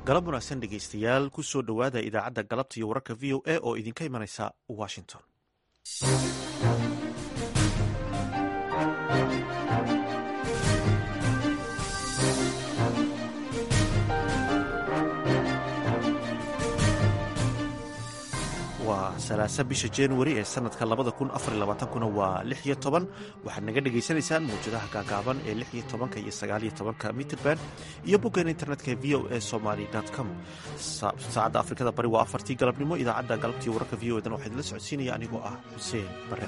galab wanaagsan dhegaystayaal ku soo dhowaada idaacadda galabta iyo wararka v o a oo idinka imanaysa washington waa salaasa bisha januari ee sanadka labada kun afar iyo labaatankuna waa lix iyo toban waxaad naga dhagaysanaysaan mawjadaha gaagaaban ee lix iyo tobanka iyo sagaal iyo tobanka mitrband iyo boggan internetka v o a somaly com saacadda afrikada bari waa afartii galabnimo idaacadda galabtii wararka v o edan waxaa idinla socodsiinaya anigoo ah xuseen bare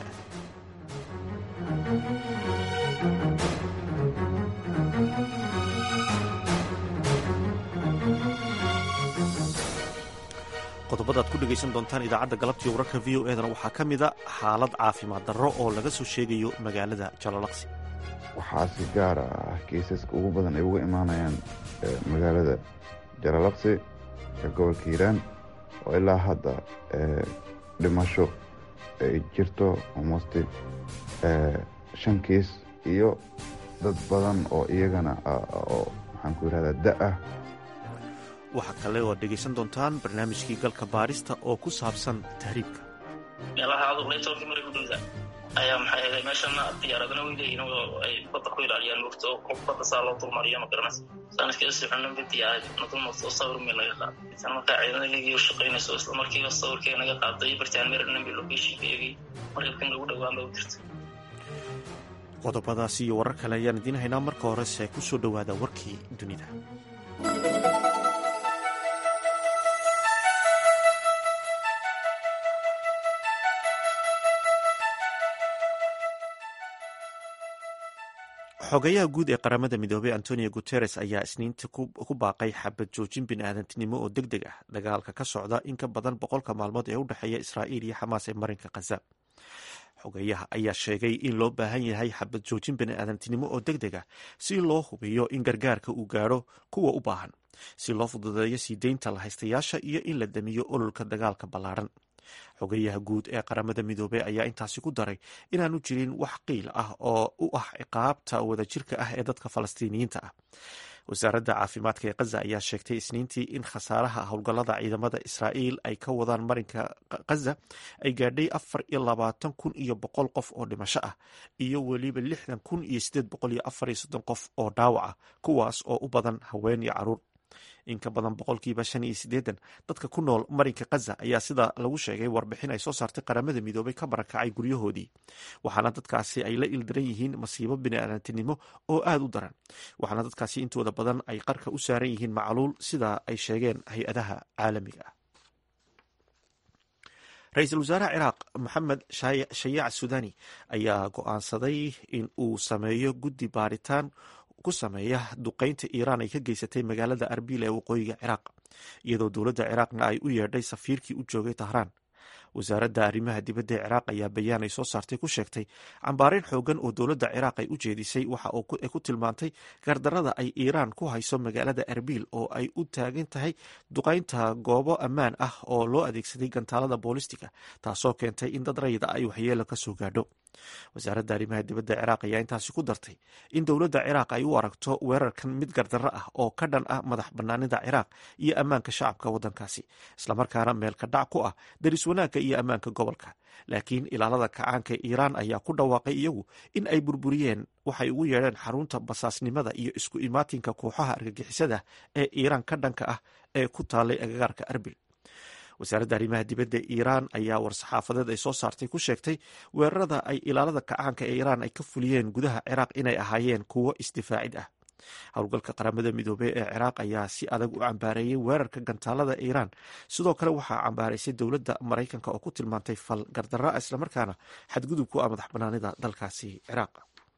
qodobada ad ku dhegaysan doontaan idaacadda galabtiiyo wararka v o edana waxaa ka mida xaalad caafimaad darro oo laga soo sheegayo magaalada jalalaqsi waxaa si gaara ah kiisaska ugu badan ay uga imaanayaan magaalada jalalaqsi ee gobolka hiiraan oo ilaa hadda dhimasho ay jirto almost shan kiis iyo dad badan oo iyagana oo maxaan ku yidhahdaa da-ah waxaa kale oo ad dhegaysan doontaan barnaamijkii galka baarista oo ku saabsan tahriibka meelaha aduqlaytoolkii mari ku dhowda ayaa maxay ahayd meeshana diyaaradana way leeyihin oo ay badda ku ilaaliyaan moogta oo badda saa loo dulmariyo ma garanaysa sanadkii si xunna mid diyaarad na dulmarto oo sawir meel naga qaaday isla markaa ciidamada ligii u shaqaynayso isla markiiba sawirkee naga qaaday bartaan meernan bi locationka eegay markabkan lagu dhowaan ba u jirta qodobadaas iyo warar kale ayaan idiin haynaa marka horese ku soo dhowaada warkii dunida xogayaha guud ee qaramada midoobey antonio guteres ayaa isniinta ku baaqay xabad joojin biniaadantinimo oo deg deg ah dagaalka ka socda in ka badan boqolka maalmood ee u dhexeeya israa'iil iyo xamaas ee marinka khaza xogayaha ayaa sheegay in loo baahan yahay xabad joojin biniaadantinimo oo deg deg ah si loo hubiyo in gargaarka uu gaadho kuwa u baahan si loo fududeeyo sii deynta lahaystayaasha iyo in la damiyo ololka dagaalka ballaadhan xogayaha guud ee qaramada midoobey ayaa intaasi ku daray inaanu jirin wax qiil ah oo u ah ciqaabta wadajirka ah ee dadka falastiiniyiinta ah wasaaradda caafimaadka ee khaza ayaa sheegtay isniintii in khasaaraha howlgallada ciidamada israa'iil ay ka wadaan marinka khaza ay gaadhay afar iyo labaatan kun iyo boqol qof oo dhimasho ah iyo weliba lixdan kun iyo sideed boqol iyo afar iyo soddon qof oo dhaawac ah kuwaas oo u badan haween iyo caruur in ka badan boqolkiiba shan iyo siddeedan dadka ku nool marinka khaza ayaa sida lagu sheegay warbixin ay soo saartay qaramada midoobay ka barakacay guryahoodii waxaana dadkaasi ay la ildaran yihiin masiibo biniaadantinimo oo aada u daran waxaana dadkaasi intooda badan ay qarka u saaran yihiin macluul sida ay sheegeen hay-adaha caalamiga ah ra-iisul wasaaraha ciraaq maxamed shayaac sudani ayaa go-aansaday in uu sameeyo guddi baaritaan ku sameeya duqeynta iiraan ay ka geysatay magaalada arbil ee waqooyiga ciraaq iyadoo dowladda ciraaqna ay u yeedhay safiirkii u joogay tahraan wasaaradda arrimaha dibadda ee ciraaq ayaa bayaan ay soo saartay ku sheegtay cambaareyn xoogan oo dowladda ciraaq ay u jeedisay waxa ay ku tilmaantay gardarada ay iiraan ku hayso magaalada arbil oo ay u taagan tahay duqeynta goobo ammaan ah oo loo adeegsaday gantaalada boolistiga taasoo keentay in dad rayida ay waxyeelo ka soo gaadho wasaaradda arrimaha dibadda ciraaq ayaa intaasi ku dartay in dowladda ciraaq ay u aragto weerarkan mid gardarro ah oo ka dhan ah madax bannaanida ciraaq iyo ammaanka shacabka waddankaasi islamarkaana meelka dhac ku ah daris wanaagga iyo ammaanka gobolka laakiin ilaalada kacaanka iiraan ayaa ku dhawaaqay iyagu in ay burburiyeen waxay ugu yeedheen xarunta basaasnimada iyo isku imaatinka kooxaha argagixisada ee iiraan ka dhanka ah ee ku taalay agagaarka arbil wasaaradda arrimaha dibadda iiraan ayaa war-saxaafadeed ay soo saartay ku sheegtay weerarada ay ilaalada kacaanka ee iiraan ay ka fuliyeen gudaha ciraaq inay ahaayeen kuwo isdifaacid ah howlgalka qaramada midoobey ee ciraaq ayaa si adag u cambaareeyey weerarka gantaalada iiraan sidoo kale waxaa cambaaraysay dowladda maraykanka oo ku tilmaantay fal gardarra islamarkaana xadgudub ku ah madax banaanida dalkaasi ciraaq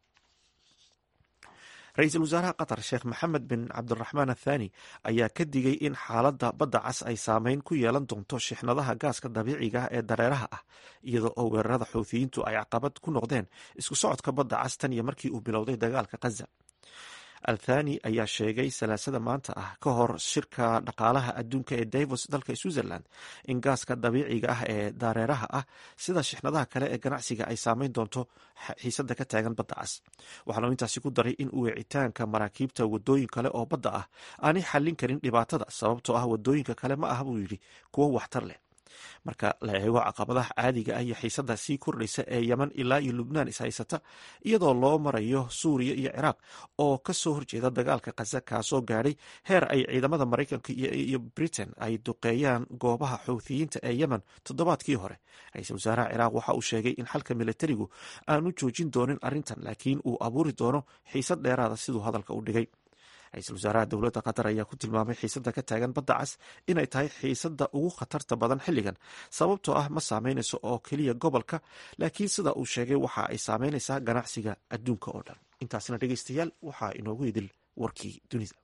ra-iisul wasaaraha qatar sheekh maxamed bin cabdiraxmaan athani ayaa ka digay in xaaladda badda cas ay saameyn ku yeelan doonto shixnadaha gaaska dabiiciga ah ee dareeraha ah iyadoo oo weerarada xuuthiyiintu ay caqabad ku noqdeen isku socodka badda cas tan iyo markii uu bilowday dagaalka khaza althani ayaa sheegay salaasada maanta ah ka hor shirka dhaqaalaha adduunka ee davos dalka switzerland in gaaska dabiiciga ah ee daareeraha ah sida shixnadaha kale ee ganacsiga ay saameyn doonto xiisada ka taagan badda cas waxaanu intaasi ku daray in weecitaanka maraakiibta wadooyin kale oo badda ah aanay xallin karin dhibaatada sababtoo ah wadooyinka kale ma ah buu yidhi kuwo waxtar leh marka la eego caqabadaha caadiga ah iyo xiisada sii kordhaysa ee yeman ilaa iyo lubnaan ishaysata iyadoo loo marayo suuriya iyo ciraaq oo kasoo horjeeda dagaalka khaza kaasoo gaadhay heer ay ciidamada maraykanka iyo britain ay duqeeyaan goobaha xuuthiyiinta ee yemen toddobaadkii hore ra-iisul wasaaraha ciraaq waxa uu sheegay in xalka militarigu aanu joojin doonin arrintan laakiin uu abuuri doono xiisad dheeraada siduu hadalka u dhigay ra-iisul wasaaraha dowladda qatar ayaa ku tilmaamay xiisada ka taagan badda cas inay tahay xiisada ugu khatarta badan xilligan sababtoo ah ma saameynayso oo keliya gobolka laakiin sida uu sheegay waxa ay saameynaysaa ganacsiga adduunka oo dhan intaasna dhegeystayaal waxaa inoogu idil warkii dunida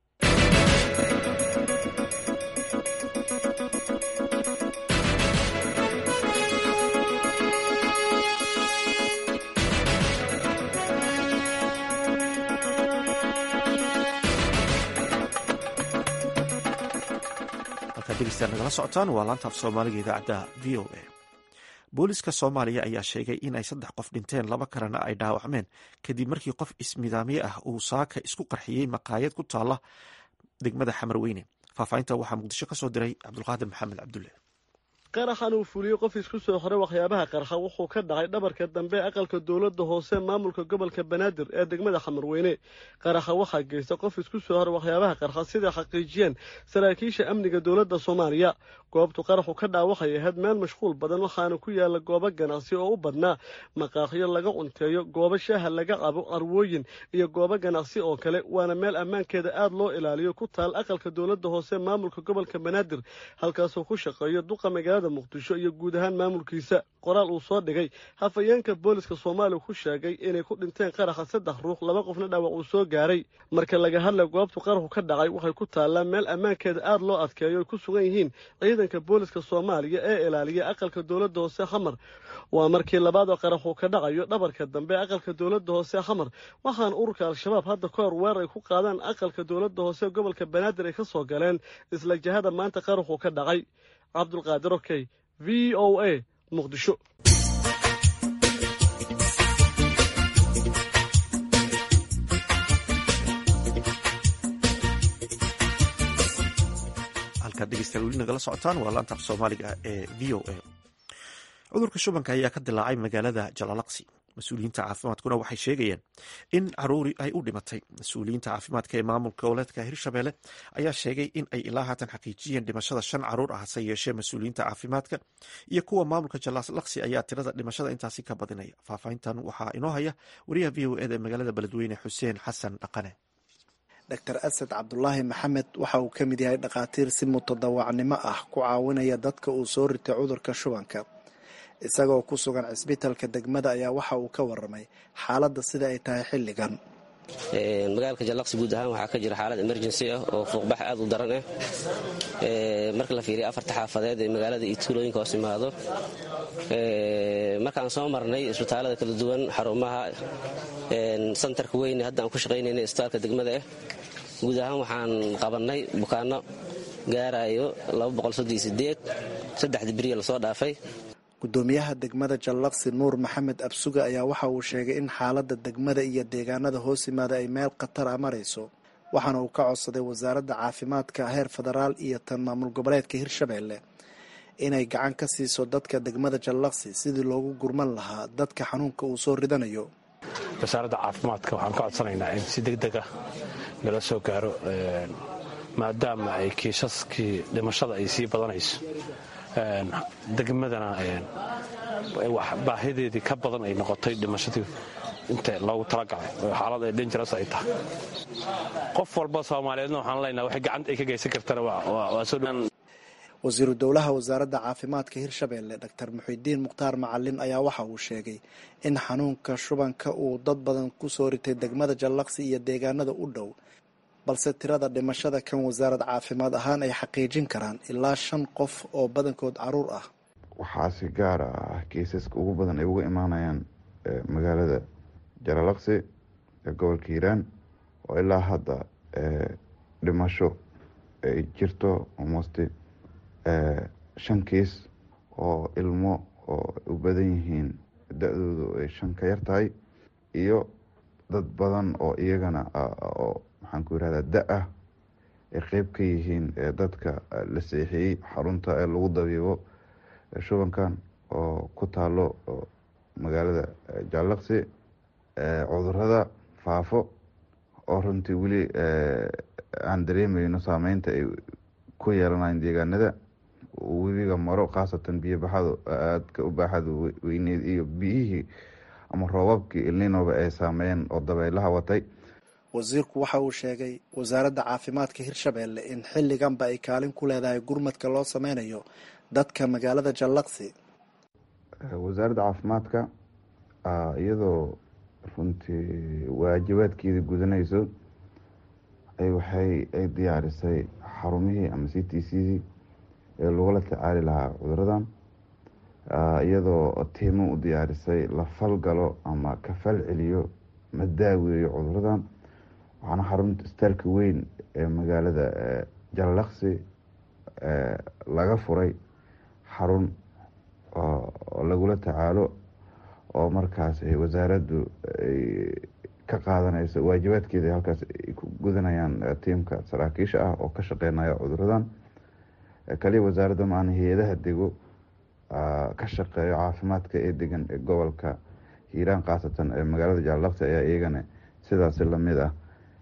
nagala socotaan waa laanta af soomaaliga idaacadda v o a booliska soomaaliya ayaa sheegay in ay saddex qof dhinteen laba kalena ay dhaawacmeen kadib markii qof ismidaamye ah uu saaka isku qarxiyey maqaayad ku taala degmada xamarweyne faahfaahinta waxaa muqdisho ka soo diray cabdulqaadir maxamed cabdulle qaraxan uu fuliyey qof isku soo xoray waxyaabaha qarxa wuxuu ka dhacay dhabarka dambe aqalka dowladda hoose maamulka gobolka banaadir ee degmada xamarweyne qaraxa waxaa geysta qof isku soo xoray waxyaabaha qarxa siday xaqiijiyeen saraakiisha amniga dowladda soomaaliya goobtu qaraxu ka dhaca waxay ahayd meel mashquul badan waxaana ku yaala goobo ganacsi oo u badnaa maqaaqiyo laga cunteeyo goobo shaaha laga cabo arwooyin iyo goobo ganacsi oo kale waana meel ammaankeeda aad loo ilaaliyo ku taal aqalka dowladda hoose maamulka gobolka banaadir halkaasoo ku shaqeeyo duqa magaalada muqdisho iyo guud ahaan maamulkiisa qoraal uu soo dhigay hafayeenka booliska soomaaliya ku sheegay inay ku dhinteen qaraxa saddex ruux laba qofna dhaawac uu soo gaaray marka laga hadlay goobtu qaraxu ka dhacay waxay ku taallaa meel ammaankeeda aad loo adkeeyo ay ku sugan yihiin ciidanka booliska soomaaliya ee ilaaliya aqalka dowladda hoose xamar waa markii labaadoo qaraxuu ka dhacayo dhabarka dambe aqalka dowladda hoose xamar waxaana ururka al-shabaab hadda ka hor weer ay ku qaadaan aqalka dowladda hoose gobolka banaadir ay ka soo galeen isla jahada maanta qaraxuu ka dhacay cabdulqaadir okey v o a muqdisho halkaad dhegeystayaal weli nagala socotaan waa laanta af soomaaliga ee v o a cudurka shubanka ayaa ka dilaacay magaalada jalalaqsi mas-uuliyiinta caafimaadkuna waxay sheegayeen in caruuri ay u dhimatay mas-uuliyiinta caafimaadka ee maamulka goboleedka hirshabelle ayaa sheegay in ay ilaa haatan xaqiijiyeen dhimashada shan caruur ah hase yeeshee mas-uuliyiinta caafimaadka iyo kuwa maamulka jalalaqsi ayaa tirada dhimashada intaasi ka badinaya faahfaahintan waxaa inoo haya wariyaha v o eda ee magaalada beledweyne xuseen xasan dhaqane dr asad cabdulaahi maxamed waxa uu ka mid yahay dhakhaatiir si mutadawacnimo ah ku caawinaya dadka uu soo ritay cudurka shubanka isagoo ku sugan cisbitalka degmada ayaa waxa uu ka waramay xaaladda sida ay tahay xilligan magaalka jallaqsi guud ahaan waxaa ka jira xaalad emergency ah oo fuuqbax aad u daran ah marka la fiiriya afarta xaafadeed ee magaalada iyo tuulooyinka hoos imaado markaan soo marnay isbitaalada kala duwan xarumaha santarka weyne hadda aan ku shaqaynaynay isbitaalka degmada ah guud ahaan waxaan qabannay bukaano gaarayo saddexdii beriya lasoo dhaafay gudoomiyaha degmada jallaqsi nuur maxamed absuga ayaa waxa uu sheegay in xaaladda degmada iyo deegaanada hoos yimaada ay meel khatar a marayso waxaana uu ka codsaday wasaaradda caafimaadka heer federaal iyo tan maamul goboleedka hirshabeelle inay gacan ka siiso dadka degmada jallaqsi sidii loogu gurman lahaa dadka xanuunka uu soo ridanayo wasaaradda caafimaadka waxaan ka codsanaynaa in si deg deg ah lala soo gaaro maadaama ay kiisaskii dhimashada ay sii badanayso degmadana baahideedii ka badan ay noqotay dhimashadii inta loogu talagalay oo xaalad ay danjaras ay tahay qof walba soomaaliyeedna waxaan leenaha waxay gacanta ay ka geysan kartana waa soo wasiiru dowlaha wasaaradda caafimaadka hirshabeelle dr muxidiin mukhtaar macalin ayaa waxa uu sheegay in xanuunka shubanka uu dad badan ku soo ritay degmada jallaqsi iyo deegaanada u dhow balse tirada dhimashada kan wasaarad caafimaad ahaan ay xaqiijin karaan ilaa shan qof oo badankood caruur ah waxaa si gaara ah kiisaska ugu badan ay uga imaanayaan magaalada jalalaqsi ee gobolka hiiraan oo ilaa hadda dhimasho ay jirto almost shan kiis oo ilmo oo u badan yihiin da-doodu ay shan ka yar tahay iyo dad badan oo iyagana oo maxaan ku yirahdaa da-ah ay qeyb ka yihiin dadka la seexiyey xarunta ee lagu dabiibo shubankan oo ku taalo magaalada jaalaqsi cudurada faafo oo runtii weli aan dareemeyno saameynta ay ku yeelanayan deegaanada webiga maro khaasatan biyo baxadu aadka u baaxada weyneed iyo biyihii ama roobabkii ilninoba ay saameeyeen oo dabeelaha watay wasiirku waxa uu sheegay wasaaradda caafimaadka hirshabelle in xilliganba ay kaalin ku leedahay gurmadka loo sameynayo dadka magaalada jallaqsi wasaaradda caafimaadka iyadoo runtii waajibaadkeeda gudanayso waxay ay diyaarisay xarumihii ama c t c dii ee lagula tacaali lahaa cuduradan iyadoo tiimo u diyaarisay la falgalo ama ka fal celiyo ma daaweeyo cuduradan waxaana xarunta istaalka weyn ee magaalada jallaqsi laga furay xarun oo lagula tacaalo oo markaas wasaaraddu ay ka qaadanayso waajibaadkeeda halkaas ay ku gudanayaan tiimka saraakiisha ah oo ka shaqeynaya cuduradan kaliya wasaaradda maana hay-adaha dego ka shaqeeyo caafimaadka ee degan ee gobolka hiiraan khaasatan ee magaalada jaalaqsi ayaa iyagana sidaasi lamid ah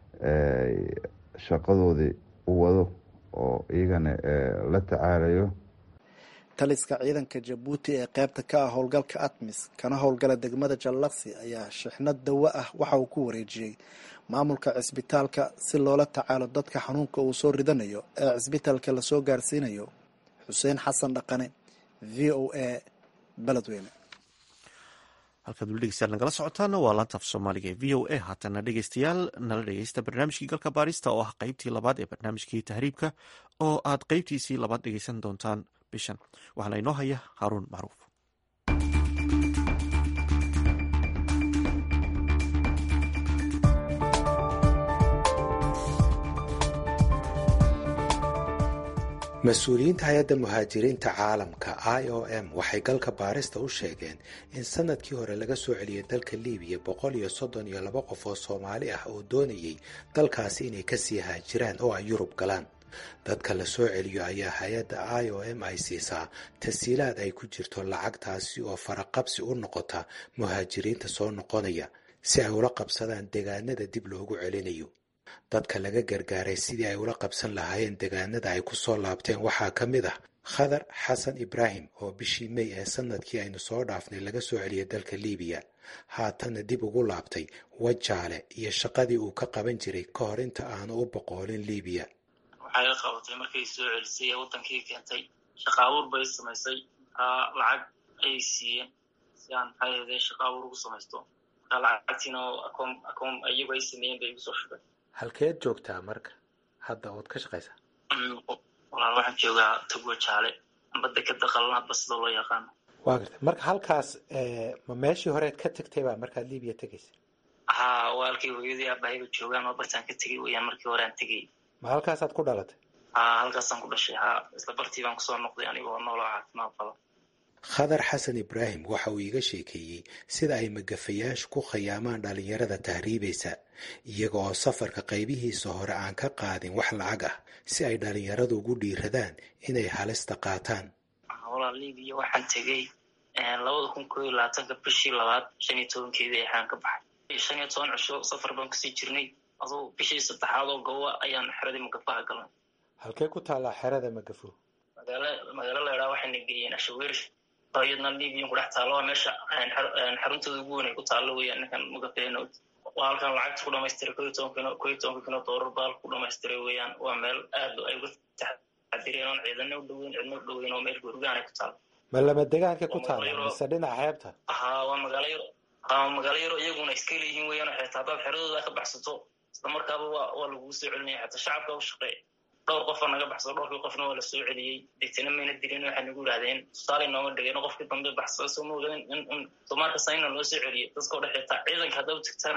shaqadoodii u wado oo iyagana la tacaalayo taliska ciidanka jabuuti ee qaybta ka ah howlgalka atmis kana howlgala degmada jallaqsi ayaa shixnad dawo ah waxa uu ku wareejiyey maamulka cisbitaalka si loola tacaalo dadka xanuunka uu soo ridanayo ee cisbitaalka lasoo gaarsiinayo xuseen xasan dhaqane v o a beledweyne halkaad weli dhegeystayaal nagala socotaana waa laanta af soomaaliga ee v o a haatana dhegeystayaal nala dhegeysta barnaamijkii galka baarista oo ah qeybtii labaad ee barnaamijkii tahriibka oo aad qeybtiisii labaad dhegeysan doontaan bishan waxaana inoo haya haaruun macruuf mas-uuliyiinta hay-adda muhaajiriinta caalamka i o m waxay galka baarista u sheegeen in sanadkii hore laga soo celiyay dalka libiya boqol iyo soddon iyo laba qof oo soomaali ah oo doonayay dalkaasi inay kasii haajiraan oo ay yurub galaan dadka la soo celiyo ayaa hay-adda i o m ay siisaa tasiilaad ay ku jirto lacagtaasi oo faraqabsi u noqota muhaajiriinta soo noqonaya si ay ula qabsadaan deegaanada dib loogu celinayo dadka laga gargaaray sidii ay ula qabsan lahaayeen deegaanada ay ku soo laabteen waxaa ka mid ah khadar xasan ibraahim oo bishii mey ee sanadkii aynu soo dhaafnay laga soo celiyay dalka libiya haatana dib ugu laabtay wajaale iyo shaqadii uu ka qaban jiray ka hor inta aanu u boqoolin libiya waxay la qabatay markay soo celisay ee wadankii keentay shaqa abuur bay samaysay lacag ayay siiyeen si aan maxay ahde shaqa abuur ugu samaysto marka lacagtiina akoon akoon iyagu ay sameeyeen bay igu soo shubeen halkeed joogtaa marka hadda ood ka shaqaysaa walaal waxaan joogaa togwa jaale badda ka daqalna hadba sida loo yaqaano waa gartay marka halkaas ma meeshii horeed ka tegtay baa markaad libiya tegaysa haa waa halkii hooyadii aabahayba joogaan oo bartaan ka tegay weyaan markii hore aan tegay ma halkaasaad ku dhalatay haa halkaasaan ku dhashay haa isla bartii baan kusoo noqday anigoo nooloo caafimaad qaba khadar xasan ibraahim waxa uu iiga sheekeeyey sida ay magafayaashu ku khiyaamaan dhallinyarada tahriibaysa iyaga oo safarka qaybihiisa hore aan ka qaadin wax lacag ah si ay dhallinyaradu ugu dhiiradaan inay halista qaataan walaa libiya waxaan tegey labada kun koo iyo labaatanka bishii labaad shan iyo tobankeedii axaan ka baxay shan iyo toban cisho safar baan kusii jirnay aduu bishii saddexaad oo gowa ayaan xeradii magafaha galnay halkee ku taallaa xerada magafo magaalo magaalo la idhaha waxayna geeyeen ashaweer iyadna libiyan ku dhex taalo waa meesha xaruntooda ugu weyn ay ku taallo weyaan ninkan magafeeno waa halkan lacagta ku dhamaystiray ko iyo toban kino ko iyo tobanka kino doolar baal ku dhamaystiray weeyaan waa meel aad ay uga taxadireen oon ciidana u dhoweyn cidna u dhoweyn oo meel gurgaan ay ku taalo ma lama degaanka ku taalla mise dhinaca xeebta haa waa magaalo yaro haa magaalo yaro iyaguna iska leeyihiin weeyaan xitaa haddaad xeradooda ka baxsato isla markaaba waa waa lagugu soo celinaya xataa shacabka u shaqeeya dhowr qofa naga baxsado dhowrkii qofna waa la soo celiyey degtana mayna dilin waxay nagu idhahdeen tusaale nooma dhigeen qofkii dambe baxsado soo ma ogaden in in dumaarka sayna loo soo celiyey dadkao dhex xitaa ciidanka hadda u tagtana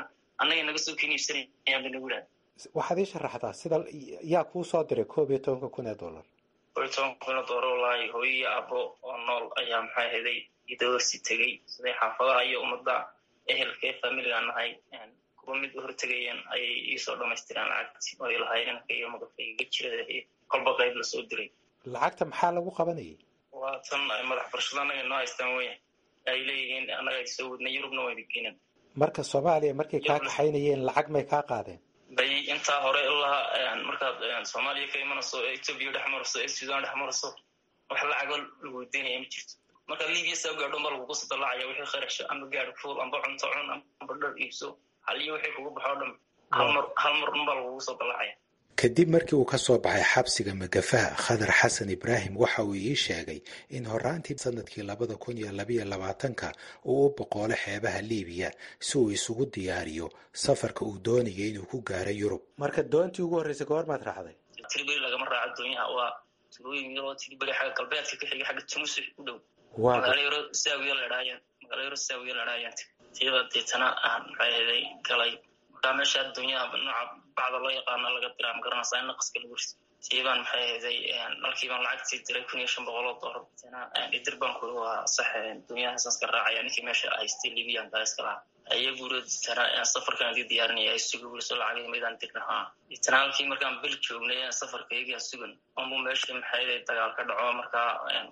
annaga naga soo keeni iibsanayaan bay nagu dhahay waxaad ii sharaxdaa sida yaa kuu soo diray koob iyo tobanka kun ee dollar koob iyo tobanka kun oo dollar wallaahi hooyo iyo abo oo nool ayaa maxay ahaday idawarsi tegey siday xaafadaha iyo ummadda ehelka ee familigaan nahay kuwa mid u hortegayeen ayay iisoo dhamaystireen lacagti oo ay lahaayeen inanka iyo magafka iga jira kolba qayb lasoo diray lacagta maxaa lagu qabanayay waa tan madax barshada annaga noo haystaan weya ay leeyihiin annaga ay soo wadnay yurubna wayna geeneen marka soomaaliya markay kaa kaxaynayeen lacag may kaa qaadeen bay intaa hore ilaa markaad soomaaliya ka imanayso ee etoobiya dhex marayso ee sudan dhex marayso wax lacago lagu weydiinaya ma jirto markaad libiya saa gaadho baa lagugu sadalacaya wixii kharasho ama gaadh fuul amba cunto cun amba dhar iibso haliyo wixii kugu baxo dhan hal mar hal mar unbaa lagugu soo dalacaya kadib markii uu ka soo baxay xabsiga magafaha khadar xasan ibraahim waxa uu ii sheegay in horaantii sanadkii labada kun iyo labayo labaatanka uu u boqoolo xeebaha liibiya si uu isugu diyaariyo safarka uu doonayay inuu ku gaaro yurub marka doontii ugu horreysay goormaad raacday tiriberi lagama raaco doonyaha waa turooyin yaroo tiriberi xagga galbeedka ka xiga xagga tunuus u dhow magaalo yaro saawiya ladhaayaan magaalo yaro saawiya ladhaayaan tiyada deetana aan maxay ahaday galay markaa meesha adduunyaha nooca bacda loo yaqaano laga diraa magaranaysaa in naqaska lagu riso tiibaan maxay ahaday markiibaan lacagtii diray kun iyo shan boqol oo doolar tana idir baan kuli waa sax adduunyaha sanska raacaya ninkii meesha haystay libiyan gaaska lahaa iyagu tana safarkan adii diyaarinaya ay sugi weliso lacagii maydaan dirnahaa tana halkii markaan bil joognay safarka iyagaa sugan ambu meesha maxay ahaday dagaal ka dhaco markaa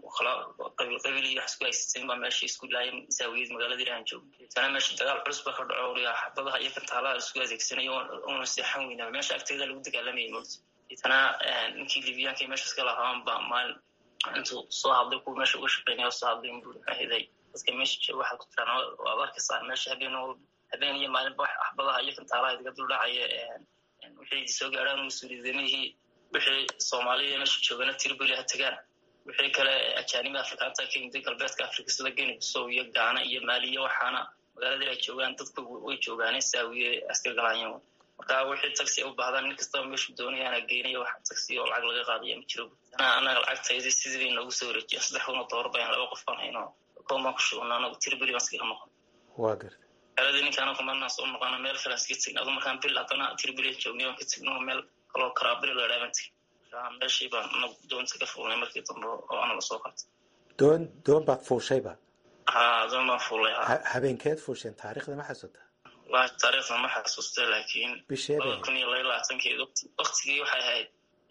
qabiil qabiil iyo wax isku haysateen baa meesha isku laayay saawiyad magaaladii aan joogno tana meesha dagaal culus baa ka dhaco uriga xabadaha iyo kantaalaha isku adeegsanayo una seexan weynaa meesha agteeda lagu dagaalamayay mogta tana ninkii libiyaanka meesha iska lahaan baa maalin intuu soo hadlay kuwa meesha uga shaqeynaya oo soo hadlay buu ahaday dadka meesha jooga waxaad ku jiraan waad arkaysaa meesha habeen walba habeen iyo maalinba wax axbadaha iyo kantaalaha idiga duldhacaya wixii idi soo gaadhaan mas-uuliyadamihii wixii soomaaliya meesha joogana tiribeli ha tagaan wixii kale ajaaniba afrikaanta ka yimid galbeedka afrika sida geni bisow iyo gaana iyo maaliya waxaana magaaladii ay joogaan dadka way joogaane saawiye aska galaanyan marka wixii taxi u baahdaan nin kastaba meeshu doonayaana geenaya wax taxi oo lacag laga qaadaya ma jiro anaa anaga lacagtaydi sidii bay noogu soo wareejiyeen saddex kuna doolar bayaan laba qof baan hayno koobaan ku shugna anagu tiribeli baan iskaga noqon waa garta xeladii ninkaana kumanaan soo noqona meel kale aan iska tegna adu markaan bil haddana tiribeli joognay waan ka tegno meel kaloo karaabili la dhaaban tegay marka meeshii baan anagu doonta ka fuulnay markii dambe oo ana la soo qaatay doon doon baad fuushayba ha doon baan fuulay ha habeenkeed fuusheen taariikhda ma xasuutaa waa taariikhda ma xasuusta laakiin bisheeda laba kun iyo laba labaatankeed waktigii waxay ahayd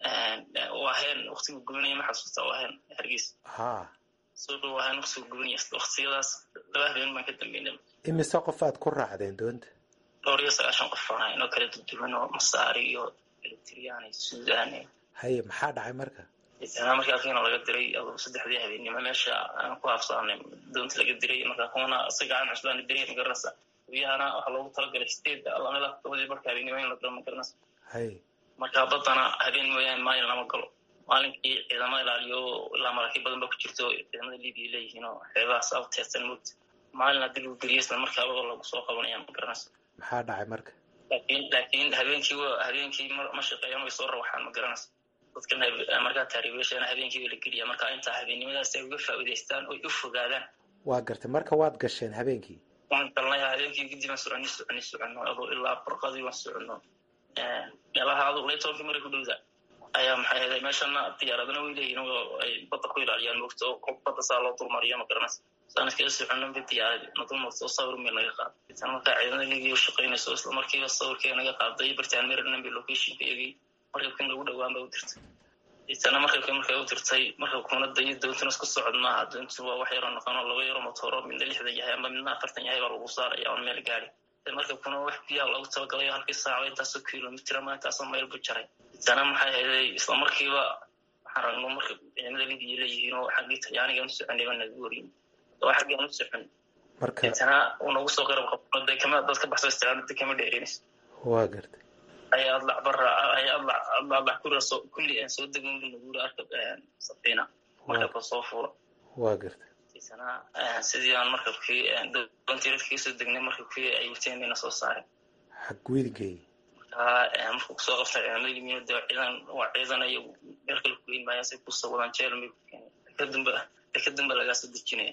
waa heen waktigu gubanaya ma xasuusta waa heen hargeysa ha soo dhow waa heen waktigu gubanaya waktiyadaas laba habeen baan ka dambeynay imise qof aad ku raacdeen doonta dhowr iyo sagaashan qof baan hayn oo kala duduwan oo masaari iyo eritriyaan iyo suudaan haye maxaa dhacay marka tanaa markii alkiina laga diray aduu saddexdii habeennimo meesha aan ku haafsaanay doonta laga diray marka kuwana isaga aan cusbaan diray magaranaysa guyahana waxaa loogu talagalay sideed lamada todobadii marka habeennimo in la galo magaranaysa haye marka baddana habeen mooyaane maalin lama galo maalinkii ciidamo ilaaliyo ilaa maraakiib badan ba ku jirto ciidamada libiya leeyihiin oo xeebaha saab teersan moogta maalin haddii lagu geliyo isla markaaba lagu soo qabanaya magaranaysa maxaa dhacay marka laakiin laakiin habeenkii habeenkii ma shaqeeyaan way soo rawaxaan ma garanaysa dadkan markaa taariibeeshana habeenkii way la geliya marka intaa habeennimadaas ay uga faa'iidaystaan oy u fogaadaan waa gartay marka waad gasheen habeenkii waan galnay habeenkii kadib aan soconi soconi soconno adoo ilaa barqadii waan soconno meelaha adu lay tobankii maray ku dhowda ayaa maxay ahaday meeshana diyaaradana way leeyihin oo ay badda ku ilaaliyaan moogta oo badda saa loo dulmariyo ma garanaysa sanadkii soconno ba diyaarad na dulmarto sawir meel naga qaaday tan markaa ciidamada libiya u shaqaynayso isla markiiba sawirkee naga qaaday bartaan maryland bay locationka iyagii markabkin lagu dhowaan ba u dirtay tana markabkii markay u dirtay markabkuna dayo doontuna isku socod maaha doontu waa wax yaroo noqonoo laba yaro motooro midna lixdan yahay ama midna afartan yahay baa lagu saaraya on meel gaari markabkuna wax biyaa loogu talagalayo halkii saaco intaasoo kilomitr ama intaasoo mayl bu jaray tana maxay hayday isla markiiba waxaan ragno marka ciidamada libiya leeyihiin oo xaggii talyaaniga u soconay baa nagu wariyin oo xaggii aan u socon tana uu nagu soo qarab qabno de kama dad ka baxso isticaadada kama dheereenayso waa gartay ay adlac bara ay adlac adlac kuraso kulli aan soo degan bu nagu arka safiina markabka soo fuula waa gartay tana sidii aan markabkii doontii dadkii soo degnay markabkii ay wateen bayna soo saareen xagweydgeey markaa markuu kusoo qabtay ciidamada yimiin de ciidan waa ciidan ay meel kale kugeyn maayaan say kusoo wadaan jeel may ku keenay kadamba kadamba lagaa soo dejinaya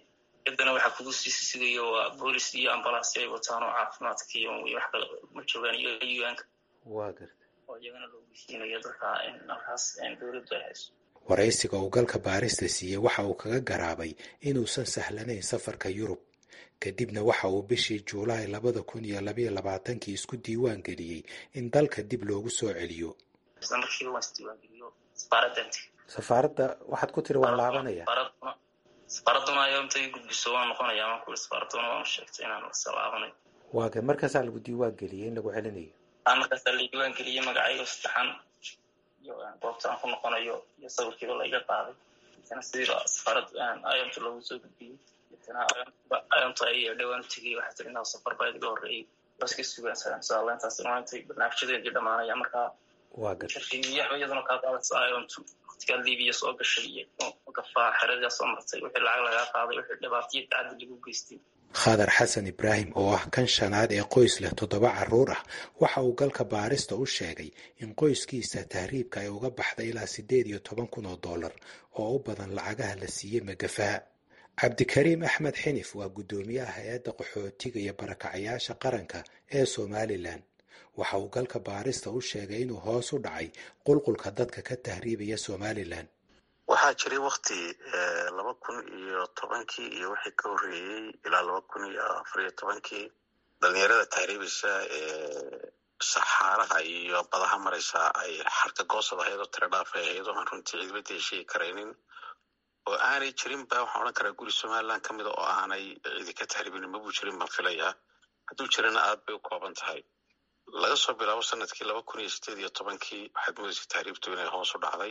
cidana waxaa kugu sii sigayo waa boolis iyo ambalaasyo ay wataan oo caafimaadka iyo wax kale ma joogaan iyo un-ka waa garta oo iyagana loogu siinayo dadka halkaas dowladdu ay hayso waraysiga uu galka baarista siiyey waxa uu kaga garaabay inuusan sahlanayn safarka yurub kadibna waxa uu bishii juulaay labada kun iyo labayo labaatankii isku diiwaan geliyey in dalka dib loogu soo celiyo isla markiiba waan isdiiwaangeliyo safaaraddanti safaaradda waxaad ku tiri waan laabanaya safaaraduna ayaa intay gudbiso waan noqonaya amaan kuli safaaraduna waan sheegtay inaan lasa laabanayo waa ga markaasaa lagu diiwaan geliyey in lagu celinayo markaasaa la diiwaan geliyey magacaygo saddexan iyo goobta aan ku noqonayo iyo sawirkiiba laiga qaaday itana sidii safaarad ayamta loogu soo gudbiyey itana ayamta ay dhowaan u tegey waxaa tiri inaa safar baa idiga horreeyey baska sugaan salaantaas intay barnaamijyadeedii dhamaanaya markaa waa garta iyaduna kaa qaadaysa ayamtu waqtigaa libiya soo gashay iyo gafaa xeradiyaa soo martay wixii lacag lagaa qaaday wixii dhibaataiyo tacaddi lagu geystay khadar xasan ibraahim oo ah kan shanaad ee qoys leh toddoba carruur ah waxa uu galka baarista u sheegay in qoyskiisa tahriibka ay uga baxday ilaa siddeed iyo toban kun oo dollar oo u badan lacagaha la siiyey magafaha cabdikariim axmed xinif waa guddoomiyaha hay-adda qaxootiga iyo barakacayaasha qaranka ee somalilan waxa uu galka baarista u sheegay inuu hoos u dhacay qulqulka dadka ka tahriibaya somalilan waxaa jiray wakti laba kun iyo tobankii iyo wixii ka horreeyey ilaa laba kun iyo afar iyo tobankii dhalinyarada tahriibeysa ee saxaaraha iyo badaha maraysa ay xarka goosad ahayd oo tira dhaafay ahayd oo aan runtii ciidamada heshiyi karaynin oo aanay jirin ba waxaan odhan karaa guri somaliland ka mida oo aanay cidi ka tahriibin mabuu jirin baan filayaa hadduu jirana aad bay u kooban tahay laga soo bilaabo sanadkii laba kun iyo sideed iyo tobankii waxaad moodaysa tahriibtu inay hoos u dhacday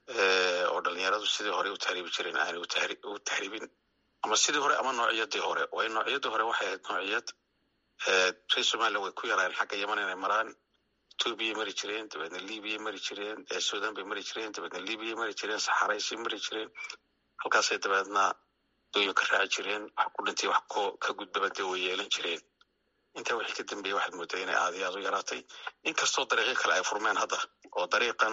oo dhalinyaradu sidii hore u tahriibi jireen aanay u tahriibin ama sidii hore ama noociyadii hore way noociyadii hore waxay ahayd noociyad reer somaliland way ku yaraayeen xagga yeman inay maraan etoobiyay mari jireen dabeedna libiya mari jireen sudan bay mari jireen dabeedna libiya mari jireen saxaraysay mari jireen halkaasay dabeedna dooyin ka raaci jireen wax ku dhintay wax ka gudbaba dee way yeelan jireen intaa wixii ka dambeeyey waxaad moodaa inay aad iyo aad u yaraatay inkastoo dariiqyo kale ay furmeen hadda oo dariiqan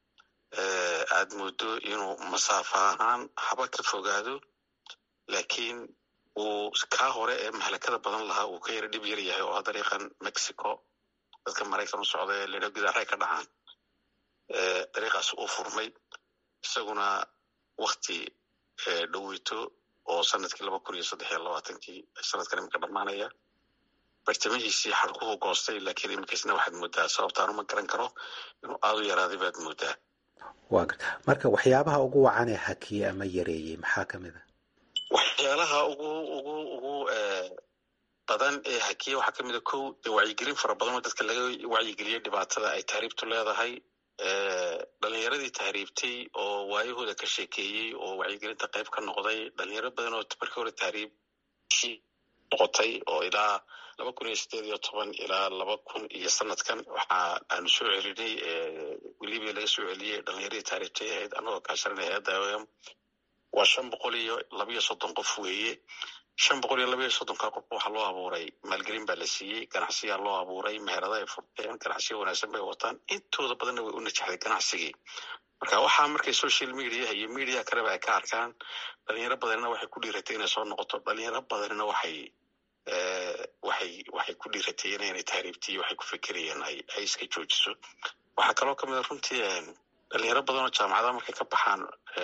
aad moodo inuu masaafa ahaan haba ka fogaado laakiin uu kaa hore ee mahalakada badan lahaa uu ka yara dhib yar yahay oo ah dariiqan mexico dadka maraykan u socda ee ledha gidaaray ka dhacaan dariiqaas uu furmay isaguna wakti dhoweyto oo sanadkii laba kun iyo saddex iyo labaatankii sanadkan iminka dhammaanaya bartamihiisii xarkuhu goostay laakiin iminkaisna waxaad moodaa sababtaan uma garan karo inuu aad u yaraaday baad moodaa waa garta marka waxyaabaha ugu wacan ee hakiye ama yareeyey maxaa ka mid a waxyaalaha ugu ugu ugu badan ee hakiye waxaa ka mid a kow dee wacyigelin fara badan oo dadka laga wacyigeliyey dhibaatada ay tahriibtu leedahay dhalinyaradii tahriibtay oo waayahooda ka sheekeeyey oo wacyigelinta qayb ka noqday dhalinyaro badan oo markii hore tahriib noqotay oo ilaa laba kun iyo sideed iyo toban ilaa laba kun iyo sanadkan waxa aanu soo celinay weliba laga soo celiyey dhalinyaradii taariibtay ahayd anagoo kaasharanay hay-adda om waa shan boqol iyo labayo soddon qof weeye shan boqol iyo labaiyo soddonka qof waxaa loo abuuray maalgelin baa la siiyey ganacsiyaa loo abuuray meherada ay furteen ganacsiya wanaagsan bay wataan intooda badanna way u najaxday ganacsigii marka waxaa markay social mediaha iyo media kaleba ay ka arkaan dhalinyaro badanina waxay ku dhiiratay inay soo noqoto dhalinyaro badanina waxay waxay waxay ku dhiiratay inaynay tahriibtiyo waxay ku fekerayeen ay ay iska joojiso waxaa kaloo kamid a runtii dhalinyaro badan oo jaamacadaha markay ka baxaan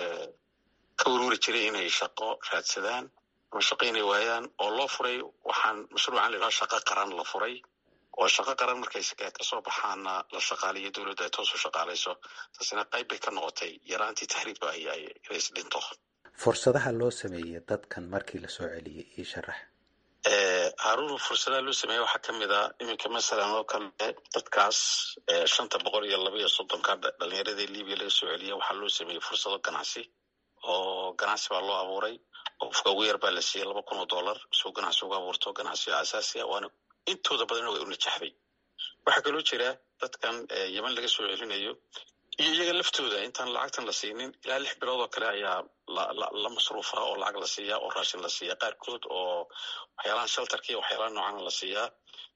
ka ururi jiray inay shaqo raadsadaan ama shaqo inay waayaan oo loo furay waxaan mashruucan la yidhaha shaqo qaran la furay oo shaqo qaran markay kasoo baxaana la shaqaaliyo dowladda ay toos u shaqaalayso taasina qayb bay ka noqotay yaraantii tahriibka ay ay inay isdhinto fursadaha loo sameeyey dadkan markii lasoo celiyey io sharax haruun fursadaha loo sameeyey waxaa kamid a iminka masalan oo kale dadkaas shanta boqol iyo laba iyo soddonka dhalinyaradii libiya laga soo celiya waxaa loo sameeyey fursado ganacsi oo ganacsi baa loo abuuray qofka ugu yar baa la siiyey laba kun oo dollar suu ganacsi uga abuurto ganacsiyo asaasiya waana intooda badanna way u najaxday waxaa kaloo jira dadkan yeman laga soo celinayo iyo iyaga laftooda intaan lacagtan la siinin ilaa lix bilood oo kale ayaa la masruufa oo lacag la siiyaa oo raashin la siiyaa qaarkood oo waxyaalahan shelterka iyo waxyaalaha noocana la siiyaa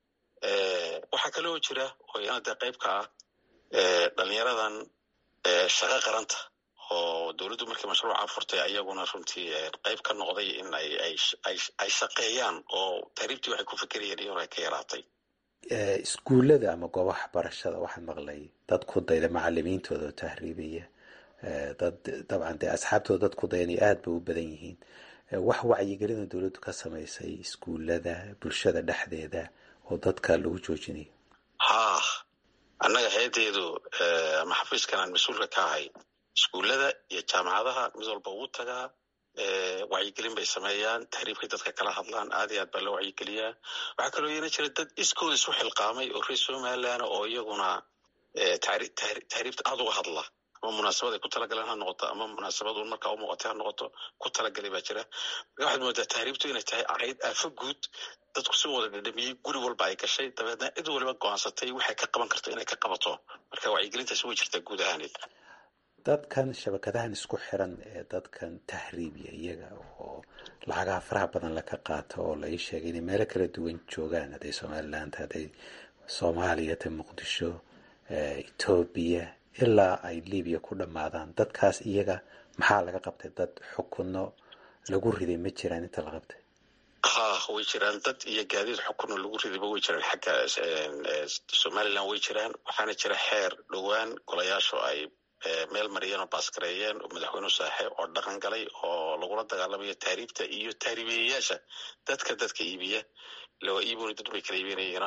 waxaa kaloo jira oo iyana dee qayb ka ah dhalinyaradan shaqa qaranta oo dowladdu markii mashruuca furtay ayaguna runtii qayb ka noqday in ay shaqeeyaan oo tahriibtii waxay ku fikerayeen iyaguna ay ka yaraatay iskuullada ama goobaha waxbarashada waxaan maqlay dad ku dayda macalimiintooda oo tahriibaya dad dabcan dee asxaabtooda dad ku dayanay aada bay u badan yihiin wax wacyigelina dowladdu ka samaysay iskuullada bulshada dhexdeeda oo dadka lagu joojinayo haa annaga hay-addeedu ama xafiiskan aan mas-uulka ka ahay iskuullada iyo jaamacadaha mid walba ugu tagaa wacyigelin bay sameeyaan tahriibkay dadka kala hadlaan aad iyo aad baa loo wacyigeliyaa waxaa kaloo yeelan jira dad iskooda isu xilqaamay oo reer somaliland oo iyaguna tahriibta aada uga hadla ama munaasabad ay ku talagaleen ha noqoto ama munaasabad un markaa u muuqatay ha noqoto ku talagalay baa jira marka waxaad moodaa tahriibtu inay tahay ahayd aafo guud dadku si wada dhadhamiyey guri walba ay gashay dabeedna cid waliba go-aansatay waxay ka qaban karto inay ka qabato marka wacyigelintaasi way jirtaa guud ahaaneed dadkan shabakadahan isku xiran ee dadkan tahriibiya iyaga oo lacagaha faraha badan laka qaato oo la ii sheegay inay meelo kala duwan joogaan hadday somaliland hadday soomaaliya ta muqdisho etoobiya ilaa ay libiya ku dhammaadaan dadkaas iyaga maxaa laga qabtay dad xukunno lagu riday ma jiraan inta la qabtay ha way jiraan dad iyo gaadiid xukunno lagu ridayba way jiraan xagga somaliland way jiraan waxaana jira xeer dhowaan golayaashu ay meel mariyeen oo baaskareeyeen oo madaxweyne saaxe oo dhaqan galay oo lagula dagaalamayo tahriibta iyo tahriibiyayaasha dadka dadka iibiya lawa iibona dad bay kala iibinayeen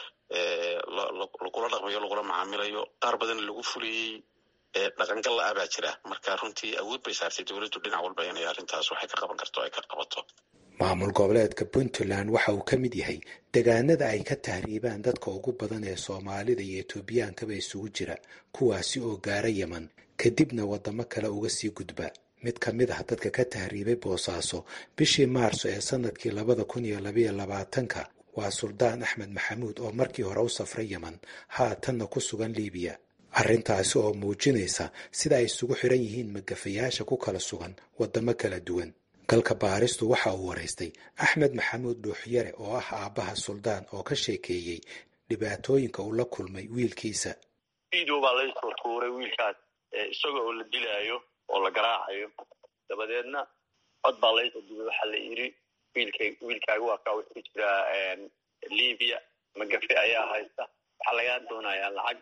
lagula dhaqmayo lagula macaamilayo qaar badan lagu fuliyey dhaqangal la-a baa jira marka runtii awood bay saartay dowladdu dhinac walba inay arrintaas waxay ka qaban karto ay ka qabato maamul goboleedka puntland waxa uu ka mid yahay degaanada ay ka tahriibaan dadka ugu badan ee soomaalida iyo etoobiyankaba isugu jira kuwaasi oo gaara yeman kadibna waddamo kale uga sii gudba mid ka mid ah dadka ka tahriibay boosaaso bishii maarso ee sanadkii labada kun iyo labayo labaatanka waa suldaan axmed maxamuud oo markii hore u safray yeman haatanna ku sugan liibiya arrintaasi oo muujinaysa sida ay isugu xiran yihiin magafayaasha ku kala sugan waddamo kala duwan galka baaristu waxa uu waraystay axmed maxamuud dhuuxyare oo ah aabbaha suldaan oo ka sheekeeyey dhibaatooyinka uu la kulmay wiilkiisa video baa laysoo tuuray wiilkaas isaga oo la dilaayo oo la garaacayo dabadeedna cod baa laysoo dubay waxaa la yidhi wiilka wiilkaaga waa kaa wuxuu jiraa libya magafe ayaa haysta waxaa lagaa doonayaa lacag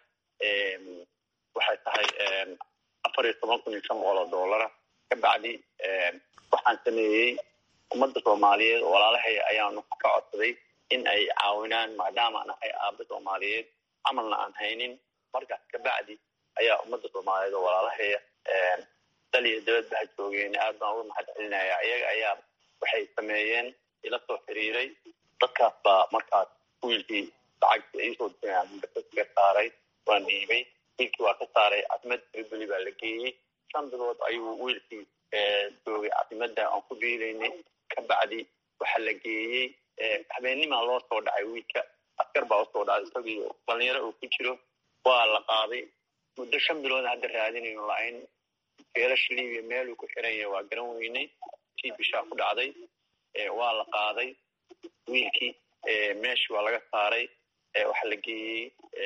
waxay tahay afar iyo toban kun iyo shan boqol oo doolara ka bacdi waxaan sameeyey ummadda soomaaliyeed oo walaalahay ayaanu ka codsaday in ay caawinaan maadaama aan ahay aaba soomaaliyeed camalna aan haynin markaas kabacdi ayaa ummadda soomaaliyeed oo walaalahaya dal iyo dabadba ha joogeen aad baan uga mahad celinaya iyaga ayaa waxay sameeyeen ila soo xiriiray dadkaas baa markaas wiilkii lacagti iisoo ka saaray waan dhiibay wiilkii waa ka saaray caasimad tribuli baa la geeyey shan bilood ayuu wiilkii joogay caasimada aan ku biilaynay ka bacdi waxaa la geeyey habeenimaa loo soo dhacay wiilka askar baa usoo dhacay isagii dhalinyaro uu ku jiro waa la qaaday muddo shan bilood hadda raadinayno la-ayn feelasha libiya meeluu ku xiran yahay waa garan weynay tii bishaa ku dhacday waa la qaaday wiilkii meeshii waa laga saaray waxaa la geeyey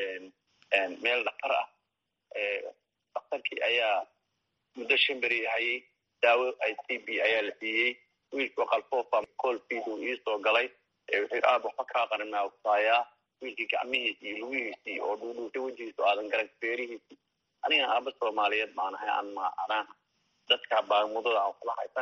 meel dhaktar ah daktarkii ayaa muddo shan beri hayay daawo i t b ayaa la siiyey wiilkii qalfoofa colfid uu iisoo galay wuxuu aab waxba kaa qarinaa kusaayaa wiilkii gacmihiisi iyo lugihiisii oo dhuudhuushay wejigiisa oo aadan garan feerihiisii anigana aaba soomaaliyeed baan ahay aan maacadaan dadka baamudada aan kula haysan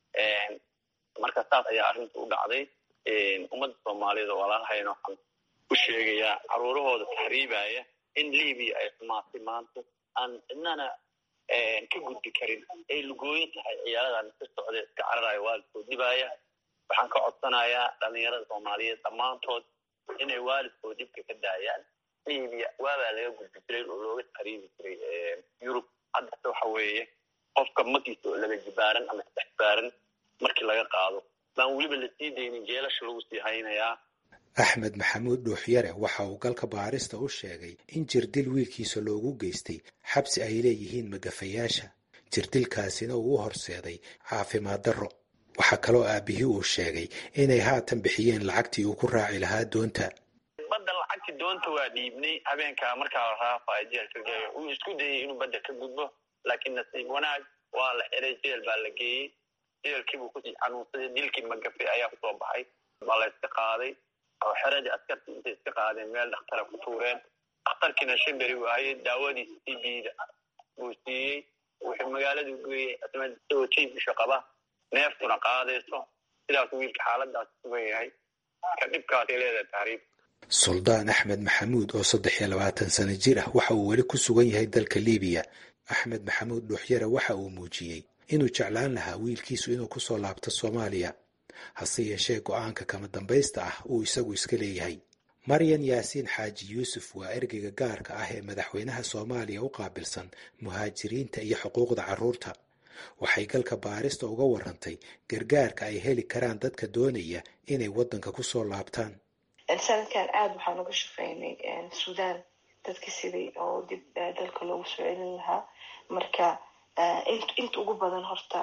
marka saas ayaa arrinta u dhacday ummadda soomaaliyeed oo walaalahayna waxaan u sheegayaa caruurahooda tahriibaya in libiya ay xumaatay maanta aan cidnana ka gudbi karin ay lugooyin tahay ciyaaradan ka socda iska cararaya waalidkoo dibaaya waxaan ka codsanayaa dhalinyarada soomaaliyeed dhammaantood inay waalidkoo dhibka ka daayaan libiya waabaa laga gudbi jiray oo looga tahriibi jiray yurub haddase waxa weeye qofka makiisa oo laba jibaaran ama saddex jibaaran markii laga qaado baan weliba la sii daynin jeelasha lagu sii haynayaa axmed maxamuud dhuuxyare waxa uu galka baarista u sheegay in jirdil wiilkiisa loogu geystay xabsi ay leeyihiin magafayaasha jirdilkaasina uu u horseeday caafimaad darro waxaa kaloo aabihii uu sheegay inay haatan bixiyeen lacagtii uu ku raaci lahaa doonta badda lacagtii doonta waa dhiibnay habeenkaa markaa la raafayo jeelka uu isku dayay inuu badda ka gudbo laakiin nasiib wanaag waa la xiray jeel baa la geeyey jeelkiibuu kusii xanuunsaday dilkii magafe ayaa kusoo baxay baa la iska qaaday oo xeradii askarti intay iska qaadeen meel dhakhtara ku tuureen dhakhtarkiina shimberi waayey daawadiisa c b da buu siiyey wuxuu magaaladu geeyey isagoo jiifisho qaba neeftuna qaadayso sidaas wiilka xaaladaas sugan yahay ka dhibkaasay leedahay tahriib suldaan axmed maxamuud oo saddex iyo labaatan sano jir ah waxa uu weli ku sugan yahay dalka liibiya axmed maxamuud dhuuxyare waxa uu muujiyey inuu jeclaan lahaa wiilkiisu inuu kusoo laabto soomaaliya hase yeeshee go-aanka kama dambaysta ah uu isagu iska leeyahay maryan yaasiin xaaji yuusuf waa ergeyga gaarka ah ee madaxweynaha soomaaliya u qaabilsan muhaajiriinta iyo xuquuqda carruurta waxay galka baarista uga warantay gargaarka ay heli karaan dadka doonaya inay waddanka kusoo laabtaan sanadkan aada waxaan uga shaqeynay suudaan dadka sidii oo dib dalka loogu soo celin lahaa marka inta ugu badan horta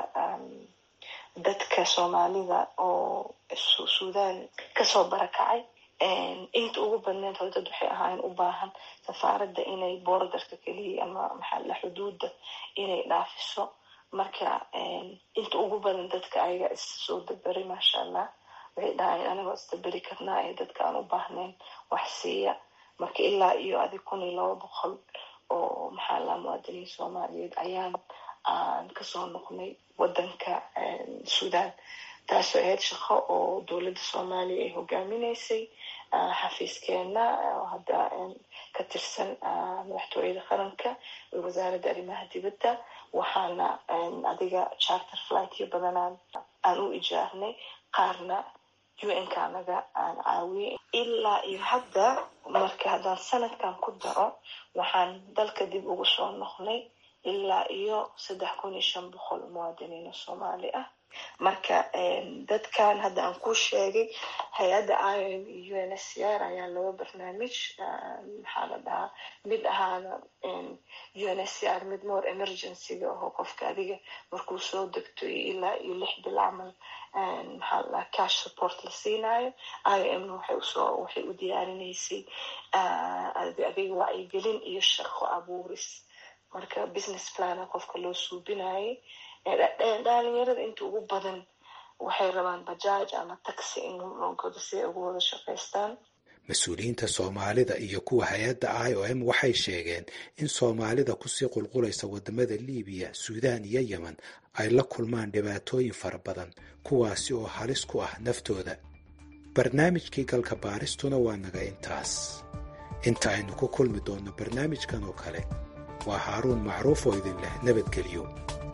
dadka soomaalida oo suudaan kasoo barakacay inta ugu badneed hore dad waxay ahaayeen u baahan safaaradda inay boordarka keliya ama maxaa la xuduudda inay dhaafiso marka inta ugu badan dadka ayaga issoo daberay maasha allah waxay dhahayeen anagoo isdaberi karnaa ee dadka aan u baahnayn wax siiya marka ilaa iyo adi kun iyo laba boqol oo maxaa la muwaadiniin soomaaliyeed ayaan aan kasoo noqnay wadanka suudaan taasoo ahayd shaqo oo dowladda soomaaliya ay hogaaminaysay xafiiskeena oo hadda ka tirsan madaxtooyada qaranka iyo wasaaradda arrimaha dibadda waxaana adiga charter flightyo badanaan aan u ijaarnay qaarna un-ka anaga aan caawiyey ilaa iyo hadda marka haddaan sanadkan ku daro waxaan dalka dib ugu soo noqnay ilaa iyo saddex kun iyo shan boqol muwaadiniino soomaali ah marka dadkan hadda aan ku sheegay hay-adda iom iyo un s c r ayaa laba barnaamij maxaa la dhahaa mid ahaana un s c r mid more emergencyga oo qofka adiga markuu soo degto iyo ilaa iyo lix bil camal maxaa la dhahaa cash support la siinayo iomna waxay usoo waxay u diyaarinaysay adiga wacyigelin iyo shaqo abuuris marka business plana qofka loo suubinayay dhalinyarada inta ugu badan waxay rabaan bajaaj ama taxi in loo godo si ay ugu wada shaqaystaan mas-uuliyiinta soomaalida iyo kuwa hay-adda i o m waxay sheegeen in soomaalida kusii qulqulaysa wadamada liibiya suudaan iyo yemen ay la kulmaan dhibaatooyin fara badan kuwaasi oo halis ku ah naftooda barnaamijkii galka baaristuna waa naga intaas inta aynu ku kulmi doonno barnaamijkan oo kale waa haaruun macruuf oo idin leh nabadgelyo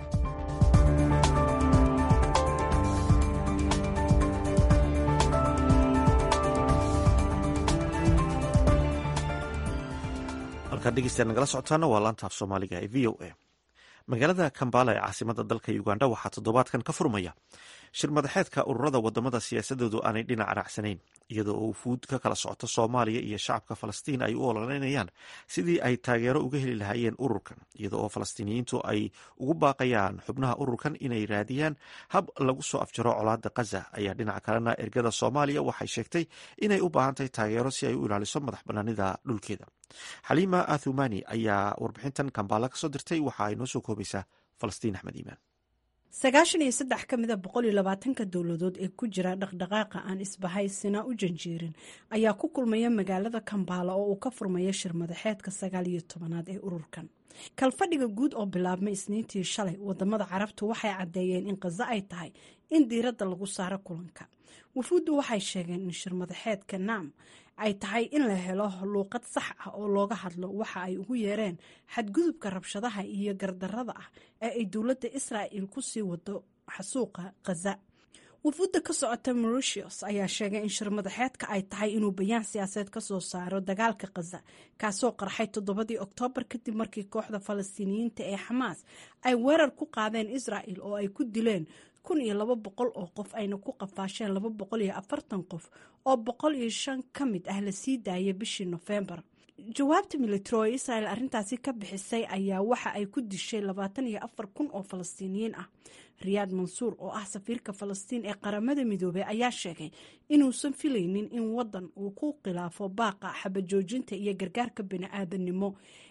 halkaad dhegeystayaad nagala socotaana waa laantaaf soomaaliga ee v o a magaalada kambala ee caasimada dalka uganda waxaa toddobaadkan ka furmaya shir madaxeedka ururada wadamada siyaasadoodu aanay dhinac raacsanayn iyadoo uu fuud ka kala socoto soomaaliya iyo shacabka falastiin ay u ololeynayaan sidii ay taageero uga heli lahaayeen ururkan iyada oo falastiiniyiintu ay ugu baaqayaan xubnaha ururkan inay raadiyaan hab lagu soo afjaro colaada kaza ayaa dhinaca kalena ergada soomaaliya waxay sheegtay inay u baahan tahay taageero si ay u ilaaliso madax banaanida dhulkeeda xaliima athumani ayaa warbixintan kambaala kasoo dirtay waxa ay noo soo koobaysaa falastiin axmed iimaan sagaashan iyo saddex ka mida boqol iyo labaatanka dowladood ee ku jira dhaqdhaqaaqa aan isbahaysina u janjeerin ayaa ku kulmaya magaalada kambaala oo uu ka furmaya shir madaxeedka sagaal iyo tobanaad ee ururkan kalfadhiga guud oo bilaabmay isniintii shalay wadamada carabtu waxay caddeeyeen in kaza ay tahay in diiradda lagu saaro kulanka wafuuddu waxay sheegeen in shir madaxeedka naam ay tahay in la helo luuqad sax ah oo looga hadlo waxa ay ugu yeereen xadgudubka rabshadaha iyo gardarada ah ee ay dowladda israa'il ku sii wado xasuuqa khaza wafuudda ka socota mauritius ayaa sheegay in shir madaxeedka ay tahay inuu bayaan siyaaseed ka soo saaro dagaalka khaza kaasoo qarxay toddobadii oktoobar kadib markii kooxda falastiiniyiinta ee xamaas ay weerar ku qaadeen israa'il oo ay ku dileen kun iyo laba boqol oo qof ayna ku qafaasheen laba boqol iyo afartan qof oo boqol iyo shan ka mid ah lasii daayay bishii nofembar jawaabta military oo israel arrintaasi ka bixisay ayaa waxa ay ku dishay labaatan iyo afar kun oo falastiiniyiin ah riyaad mansuur oo ah safiirka falastiin ee qaramada midoobey ayaa sheegay inuusan filaynin in wadan uu ku khilaafo baaqa xabajoojinta iyo gargaarka bani-aadanimo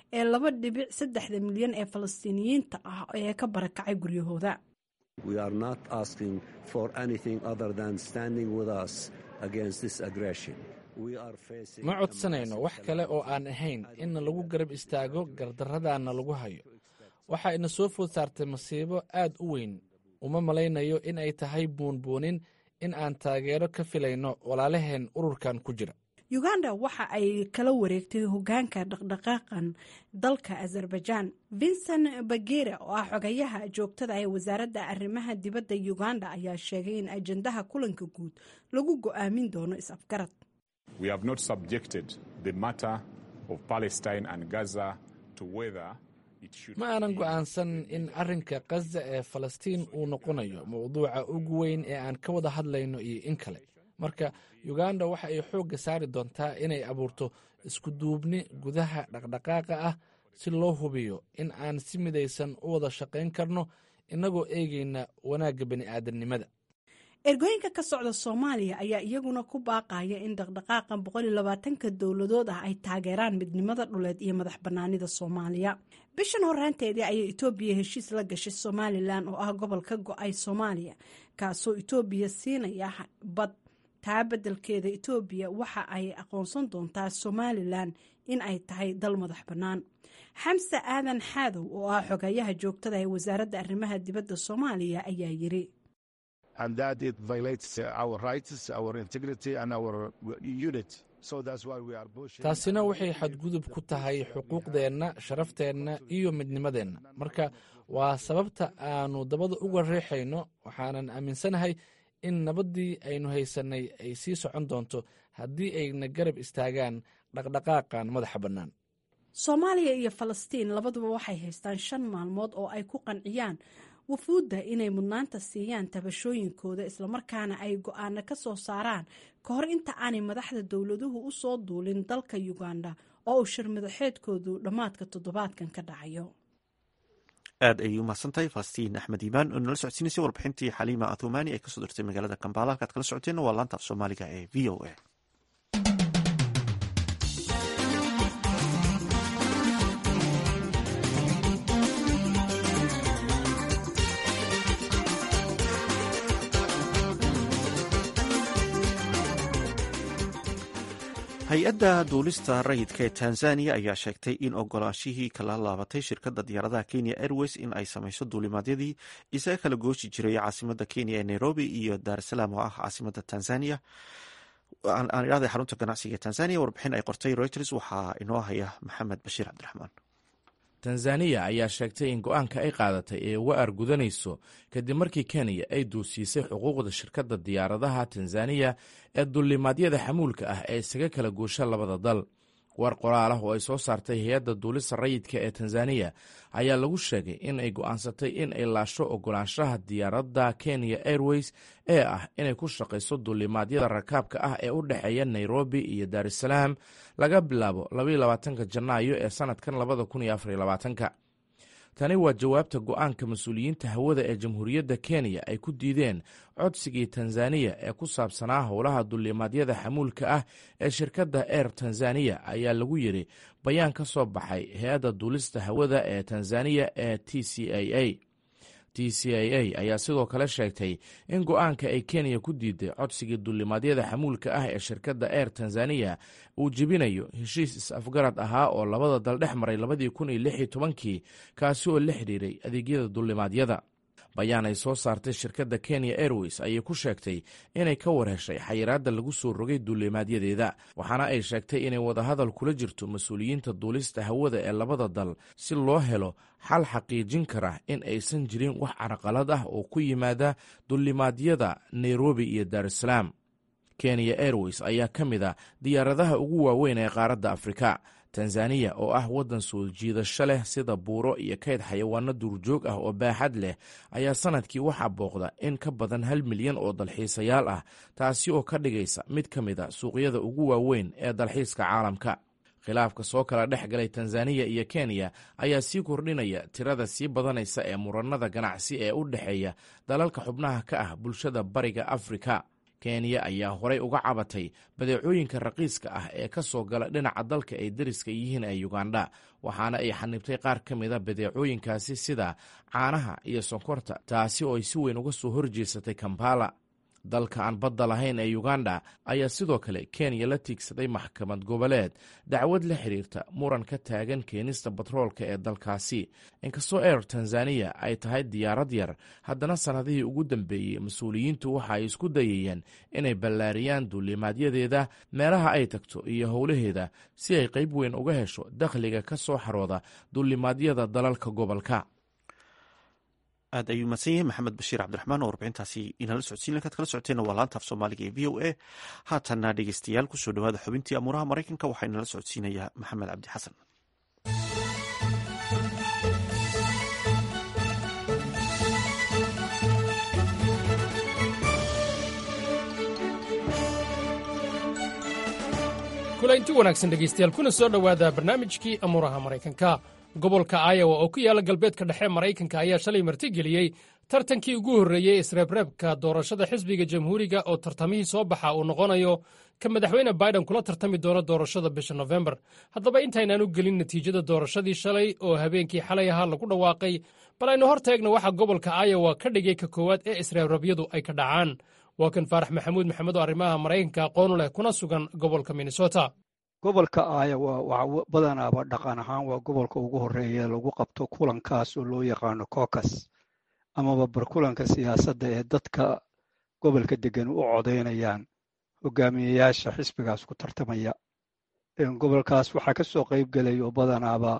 ee laba dhibic saddexda milyan ee falastiiniyiinta ah ee ka barakacay guryahooda ma codsanayno wax kale oo aan ahayn in lagu garab istaago gardarradaana lagu hayo waxa ina soo food saartay masiibo aad u weyn uma malaynayo in ay tahay buunbuunin in aan taageero ka filayno walaalaheen ururkan ku jira uganda waxa ay kala wareegtay hogaanka dhaqdhaqaaqan dalka azerbaijan vincent bagera oo ah xogayaha joogtada ee wasaaradda arrimaha dibadda uganda ayaa sheegay in ajandaha kulanka guud lagu go'aamin doono is-afgarad ma aanan go'aansan in arrinka khaza ee falastiin uu noqonayo mowduuca ugu weyn ee aan ka wada hadlayno iyo in kale marka uganda waxa ay xoogga saari doontaa inay abuurto iskuduubni gudaha dhaqdhaqaaqa ah si loo hubiyo in aan si midaysan u wada shaqayn karno innagoo eegayna wanaagga bani'aadamnimada ergooyinka ka socda soomaaliya ayaa iyaguna ku baaqaya in dhaqdhaqaaqan boqoliyolabaatanka dowladood ah ay taageeraan midnimada dhuleed iyo madax bannaanida soomaaliya bishan horaanteedii ayay etoobiya heshiis la gashay somalilan oo ah gobol ka go-ay soomaaliya kaasoo etoobiya siinaya bad taa beddelkeeda etoobiya waxa ay aqoonsan doontaa somalilan in ay tahay dal madax bannaan xamse aadan xaadow oo ah xogayaha joogtada ee wasaaradda arrimaha dibadda soomaaliya ayaa yiri taasina waxay xadgudub ku tahay xuquuqdeenna sharafteenna iyo midnimadeenna marka waa sababta aanu dabada uga riixayno waxaanan aaminsanahay in nabaddii aynu haysannay ay sii socon doonto haddii ayna garab istaagaan dhaqdhaqaaqan madaxa bannaan soomaaliya iyo falastiin labaduba waxay haystaan shan maalmood oo ay ku qanciyaan wafuudda inay mudnaanta siiyaan tabashooyinkooda islamarkaana ay go-aano ka soo saaraan ka hor inta aanay madaxda dowladuhu u soo duulin dalka uganda oo uu shir madaxeedkoodu dhammaadka toddobaadkan ka dhacayo aad ayay umahadsantahay falastiin axmed iimaan oo nala socodsiinaysay warbixintii xaliima athumani ee kasoo dirtay magaalada kambaala halkaad kala socoteenna waa laanta af soomaaliga ee v o a hay-adda duulista rayidka ee tanzaniya ayaa sheegtay in ogolaanshihii kala laabatay shirkadda diyaaradaha kenya airways in ay samayso duulimaadyadii isaga kala gooshi jiray caasimada kenya ee nairobi iyo daarsalaam oo ah caasimada tanzania aan idhahday xarunta ganacsiga ee tanzania warbixin ay qortay reuters waxaa inoo haya maxamed bashiir cabdiraxmaan tanzaniya ayaa sheegtay in go-aanka ay qaadatay ee uga argudanayso kadib markii kenya ay duusiisay xuquuqda shirkadda diyaaradaha tanzaniya ee duulimaadyada xamuulka ah ee isaga kala goosha labada dal war qoraal ah oo ay soo saartay hay-adda duulista rayidka ee tanzaniya ayaa lagu sheegay in ay go'aansatay in ay laasho ogolaanshaha diyaaradda kenya airways ee ah inay ku shaqayso duulimaadyada rakaabka ah ee u dhexeeya nairobi iyo daarusalaam laga bilaabo labaatanka janaayo ee sanadkan labada kun iyo afariyo labaatanka tani waa jawaabta go'aanka mas-uuliyiinta hawada ee jamhuuriyadda kenya ay ku diideen codsigii tanzaniya ee ku saabsanaa howlaha duulimaadyada xamuulka ah ee shirkadda air tanzaniya ayaa lagu yidhi bayaan ka soo baxay hay-adda duulista hawada ee tanzaniya ee t c a a t c a a ayaa sidoo kale sheegtay in go-aanka ay kenya ku diiday codsigii duulimaadyada xamuulka ah ee shirkadda air tanzaniya uu jebinayo heshiis is-afgarad ahaa oo labada dal dhex maray labadii kun iyo lix iyo tobankii kaasi oo la xidhiiray adeegyada duulimaadyada bayaan ay soo saartay shirkadda kenya airways ayay ku sheegtay inay ka war heshay xayiraadda lagu soo rogay duulimaadyadeeda waxaana ay sheegtay inay wadahadal kula jirto mas-uuliyiinta duulista hawada ee labada dal si loo helo xal xaqiijin kara in aysan jirin wax carqalad ah oo ku yimaada duulimaadyada nairobi iyo daarusalaam kenya airways ayaa ka mid a diyaaradaha ugu waaweyn ee qaaradda afrika tanzaniya oo ah waddan soo jiidasho leh sida buuro iyo kayd xayawaano duurjoog ah oo baaxad leh ayaa sanadkii waxaa booqda in ka badan hal milyan oo dalxiisayaal ah taasi oo ka dhigaysa mid ka mid a suuqyada ugu waaweyn ee dalxiiska caalamka khilaafka soo kala dhex galay tanzaniya iyo kenya ayaa sii kordhinaya tirada sii badanaysa ee murannada ganacsi ee u dhexeeya dalalka xubnaha ka ah bulshada bariga afrika kenya ayaa horey uga cabatay badeecooyinka raqiiska ah ee ka soo gala dhinaca dalka ay deriska yihiin ee uganda waxaana ay xanibtay qaar ka mida badeecooyinkaasi sida caanaha iyo sonkorta taasi oo ay si weyn uga soo horjeesatay kampala dalka aan badda lahayn ee uganda ayaa sidoo kale kenya la tiigsaday maxkamad goboleed dacwad la xiriirta muran ka taagan keenista batroolka ee dalkaasi inkastoo eer tanzaniya ay tahay diyaarad yar haddana sannadihii ugu dambeeyey mas-uuliyiintu waxa ay isku dayayeen inay ballaariyaan duulimaadyadeeda meelaha ay tagto iyo howlaheeda si ay qayb weyn uga hesho dakhliga ka soo xarooda duulimaadyada dalalka gobolka aad ayuu mahadsan yahay maxamed bashiir cabdiraxmaan oo warbixintaasi inala socodsiin halkaad kala socoteenna waa laanta af soomaaliga ee v o a haatanna dhegeystayaal kusoo dhawaada xubintii amuuraha maraykanka waxaa inala socodsiinayaa maxamed cabdi xasan kulaynti wanaagsan dhegaystayaal kuna soo dhowaada barnaamijkii amuuraha maraykanka gobolka iowa oo ku yaala galbeedka dhexe maraykanka ayaa shalay martigeliyey tartankii ugu horreeyey isreebreebka doorashada xisbiga jamhuuriga oo tartamihii soo baxa uu noqonayo ka madaxweyne biden kula tartami doono doorashada bisha nofembar haddaba intaynaan u gelin natiijada doorashadii shalay oo habeenkii xalay ahaa lagu dhawaaqay bal aynu hor taegna waxaa gobolka iowa ka dhigay ka koowaad ee isreebreebyadu ay ka dhacaan waa kan faarax maxamuud maxamed oo arrimaha maraykanka aqoonu leh kuna sugan gobolka minnesota gobolka iowa waa badanaaba dhaqan ahaan waa gobolka ugu horreeya lagu qabto kulankaas oo loo yaqaano cocas amaba barkulanka siyaasadda ee dadka gobolka degan u codaynayaan hogaamiyeyaasha xisbigaas ku tartamaya gobolkaas waxaa ka soo qayb gelay oo badanaaba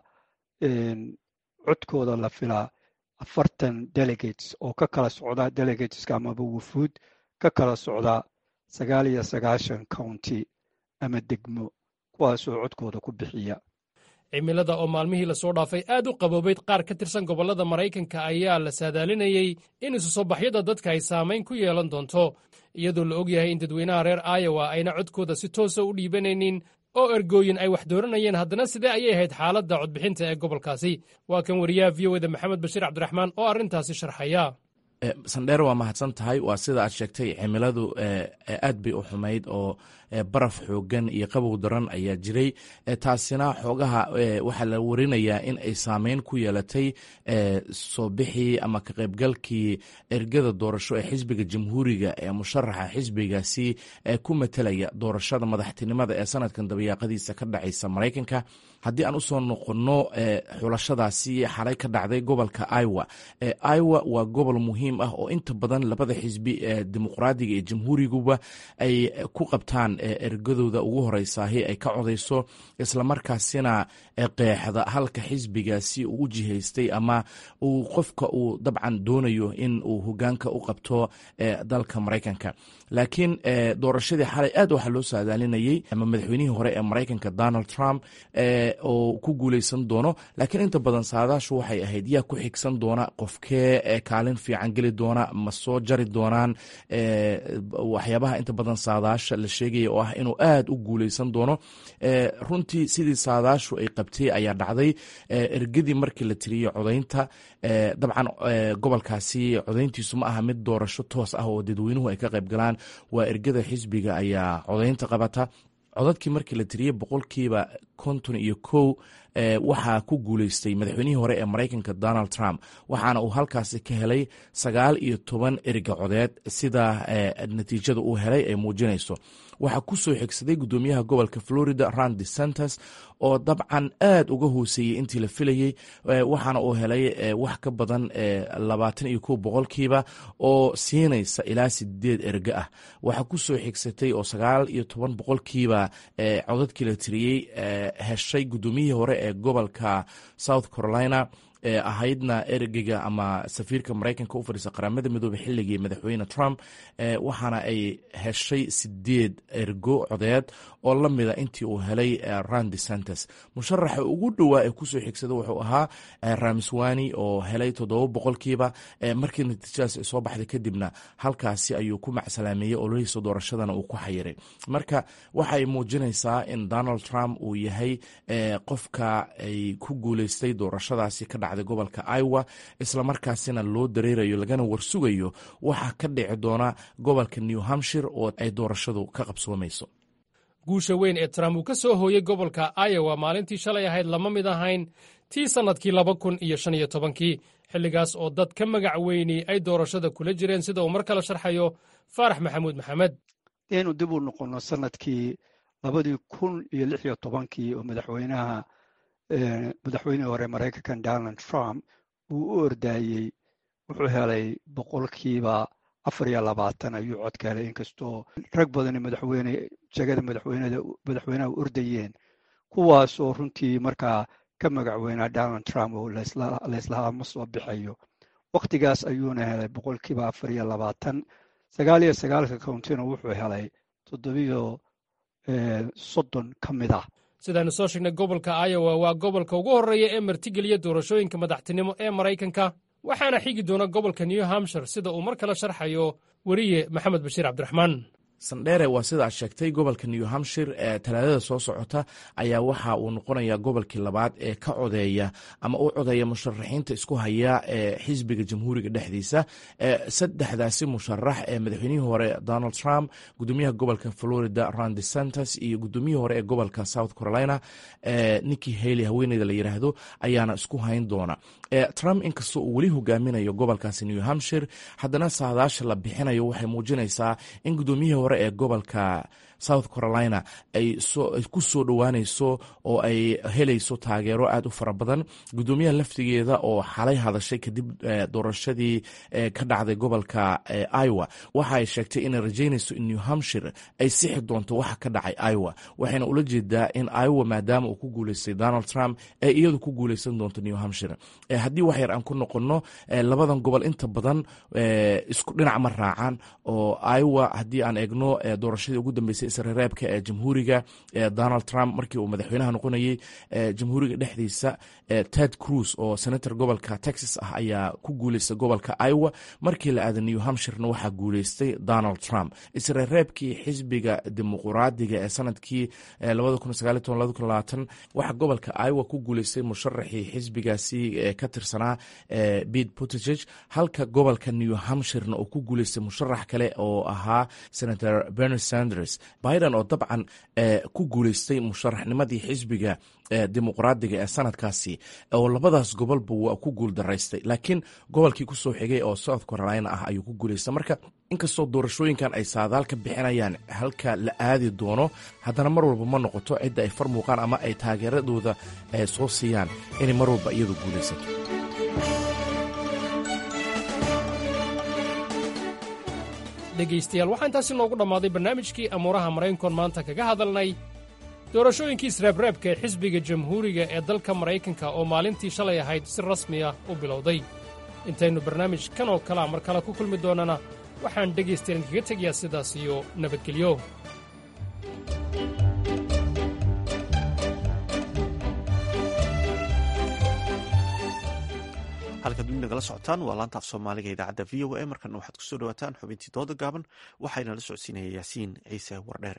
codkooda la filaa afartan delegates oo ka kala socda delegateska amaba wufuud ka kala socda sagaal iyo sagaashan county ama degmo kuwaasoo codkooda ku bixiya cimilada oo maalmihii lasoo dhaafay aad u qaboobayd qaar ka tirsan gobollada maraykanka ayaa la saadaalinayey in isu soo baxyada dadka ay saamayn ku yeelan doonto iyadoo la og yahay in dadweynaha reer iowa ayna codkooda si toosa u dhiibanaynin oo ergooyin ay wax dooranayeen haddana sidee ayay ahayd xaaladda codbixinta ee gobolkaasi waa kan wariyaha v o eda maxamed bashiir cabdiraxmaan oo arrintaasi sharxaya sandheer waa mahadsan tahay waa sida aad sheegtay cimiladu aad bay u xumayd oo baraf xoogan iyo qabow daran ayaa jiray taasina xoogaha waxaa la warinayaa in ay saameyn ku yeelatay soo bixii ama ka qaybgalkii ergada doorasho ee xisbiga jamhuuriga ee musharaxa xisbigaasi ku matelaya doorashada madaxtinimada ee sanadkan dabayaaqadiisa ka dhacaysa maraykanka haddii aan usoo noqonno xulashadaasi xalay ka dhacday gobolka iowa iowa waa gobol muhiim ah oo inta badan labada xisbi ee dimuqraadiga iyo jamhuuriguba ay ku qabtaan ergadooda ugu horeysaahi ay ka codayso islamarkaasina qeexda halka xisbigaasi uu u jihaystay ama uu qofka uu dabcan doonayo in uu hogaanka u qabto dalka maraykanka laakiin doorashadii xalay aad waxaa loo saadaalinayey ama madaxweynihii hore ee maraykanka donald trump oo ku guuleysan doono laakiin inta badan saadaashu waxay ahayd yaa ku xigsan doona qofkee kaalin fiican geli doona ma soo jari doonaan waxyaabaha inta badan saadaasha la sheegaya oo ah inuu aad u guuleysan doono runtii sidii saadaashu ay qabtay ayaa dhacday ergadii markii la tiriyey codaynta dabcan gobolkaasi codayntiisu ma aha mid doorasho toos ah oo dadweynuhu ay ka qayb galaan waa ergada xisbiga ayaa codaynta qabata codadkii markii la tiriyey boqolkiiba konton iyo kow waxaa ku guuleystay madaxweynihii hore ee maraykanka donald trump waxaana uu halkaasi ka helay sagaal iyo toban erga codeed sida natiijada uu helay ay muujinayso waxaa ku soo xigsaday gudoomiyaha gobolka florida rand desantes oo dabcan aad uga hooseeyey intii la filayey waxaana uu helay wax ka badan labaatan iyo kow boqolkiiba oo siinaysa ilaa sideed erge ah waxaa ku soo xigsatay oo sagaal iyo toban boqolkiiba codadkii la tiriyey heshay gudoomiyihii hore ee gobolka south carolina ahaydna ergeyga ama safiirka maraykanka u fadhiisa qaramada midoobe xilligii madaxweyne trump waxaana ay heshay sideed ergo codeed oo la mida intii uu helay randi santes musharaxa ugu dhowaa ee kusoo xigsada wuxuu ahaa ramswani oo helay toddoba boqolkiiba markii natiijadaas ay soo baxday kadibna halkaasi ayuu ku macsalaameeyey ololihiisa doorashadana uu ku xayiray marka waxay muujinaysaa in donald trump uu yahay qofka ay ku guuleystay doorashadaasi ka dhacday dhacday gobolka iowa islamarkaasina loo dareerayo lagana warsugayo waxaa ka dhici doona gobolka new hampshire oo ay doorashadu ka qabsoomayso guusha weyn ee trump uu ka soo hooyey gobolka iowa maalintii shalay ahayd lama mid ahayn tii sannadkii laba kun iyo shan iyo tobankii xilligaas oo dad ka magac weyni ay doorashada kula jireen sida uu mar kale sharxayo faarax maxamuud maxamed inuu dib u noqono sanadkii labadii kun iyo lix iyo tobankii oo madaxweynaha madaxweynihii hore maraykankan donald trump uu u ordaayey wuxuu helay boqolkiiba afar iyo labaatan ayuu codka helay inkastoo rag badani madaxweyne jegada madaxweyneda madaxweynaha ordayeen kuwaasoo runtii markaa ka magacweynaa donald trump oo layslahaa ma soo bixayo wakhtigaas ayuuna helay boqolkiiba afar iyo labaatan sagaal iyo sagaalka countina wuxuu helay toddobiyo soddon ka mid ah sidaaynu soo sheegnay gobolka iowa waa gobolka ugu horreeya ee martigeliya doorashooyinka madaxtinimo ee maraykanka waxaana xigi doona gobolka new hampshire sida uu mar kale sharxayo weriye maxamed bashiir cabdiraxmaan sandheere waa sida aad sheegtay gobolka new hampshire ee talaadada soo socota ayaa waxa uu noqonayaa gobolkii labaad ee ka codeeya ama u codeeya musharaxiinta isku haya ee xisbiga jamhuuriga dhexdiisa saddexdaasi musharax ee madaxweynihii hore donald trump gudoomiyaha gobolka florida ron desantes iyo gudoomiyihii hore ee gobolka south carolina niki haley haweeneyda la yiraahdo ayaana isku hayn doona trump inkastoo uu weli hogaaminayo gobolkaasi new hampshire haddana saadaasha la bixinayo waxay muujinaysaa in gudoomiyihii hore ee gobolka south carolina ay ku soo dhowaanayso oo ay helayso taageero aad u fara badan gudoomiyaha laftigeeda oo xalay hadashay kadib doorashadii ka dhacday gobolka iowa waxa ay sheegtay inay rajaynayso in new hampshire ay sixi doonto waxa ka dhacay iowa waxayna ula jeedaa in iowa maadaama uu ku guuleystay donald trump ee iyadu ku guuleysan doonto new hampshire haddii wax yar aan ku noqonno labadan gobol inta badan isku dhinac ma raacaan oo iowa haddii aan eegno doorashadii ugu dambeysay isreereebka ee jamhuuriga donald trump markii uu madaxweynaha noqonayey jamhuuriga dhexdiisa ted cruz oo senator gobolka texas ah ayaa ku guuleystay gobolka iowa markii la aaday new hampshirena waxaa guuleystay donald trump isreereebkii xisbiga dimuquraadiga ee sanadkii waxaa gobolka iowa ku guuleystay musharaxii xisbigaasi ka tirsanaa pete buttigieg halka gobolka new hampshirena uu ku guuleystay musharax kale oo ahaa senator bernie sanders biden oo dabcan ku guuleystay musharaxnimadii xisbiga dimuqraadiga ee sanadkaasi oo labadaas gobolba waa ku guul daraystay laakiin gobolkii kusoo xigay oo south carolina ah ayuu ku guuleystay marka inkastoo doorashooyinkan ay saadaal ka bixinayaan halka la aadi doono haddana mar walba ma noqoto cidda ay far muuqaan ama ay taageeradooda soo siiyaan inay mar walba iyadu guulaysato dhegaystayaal waxaa intaasi noogu dhammaaday barnaamijkii amuuraha maraykankoon maanta kaga hadalnay doorashooyinkii isreebreebka ee xisbiga jamhuuriga ee dalka maraykanka oo maalintii shalay ahayd si rasmi ah u bilowday intaynu barnaamij kan oo kalea mar kale ku kulmi doonnana waxaan dhegaystayaal idinkaga tegayaa sidaas iyo nabadgelyo halkaad weli nagala socotaan waa laanta af soomaaliga idaacadda v o a markana waxaad kusoo dhawaataan xubintii dooda gaaban waxayna la socodsiinaya yaasiin ciise wardheere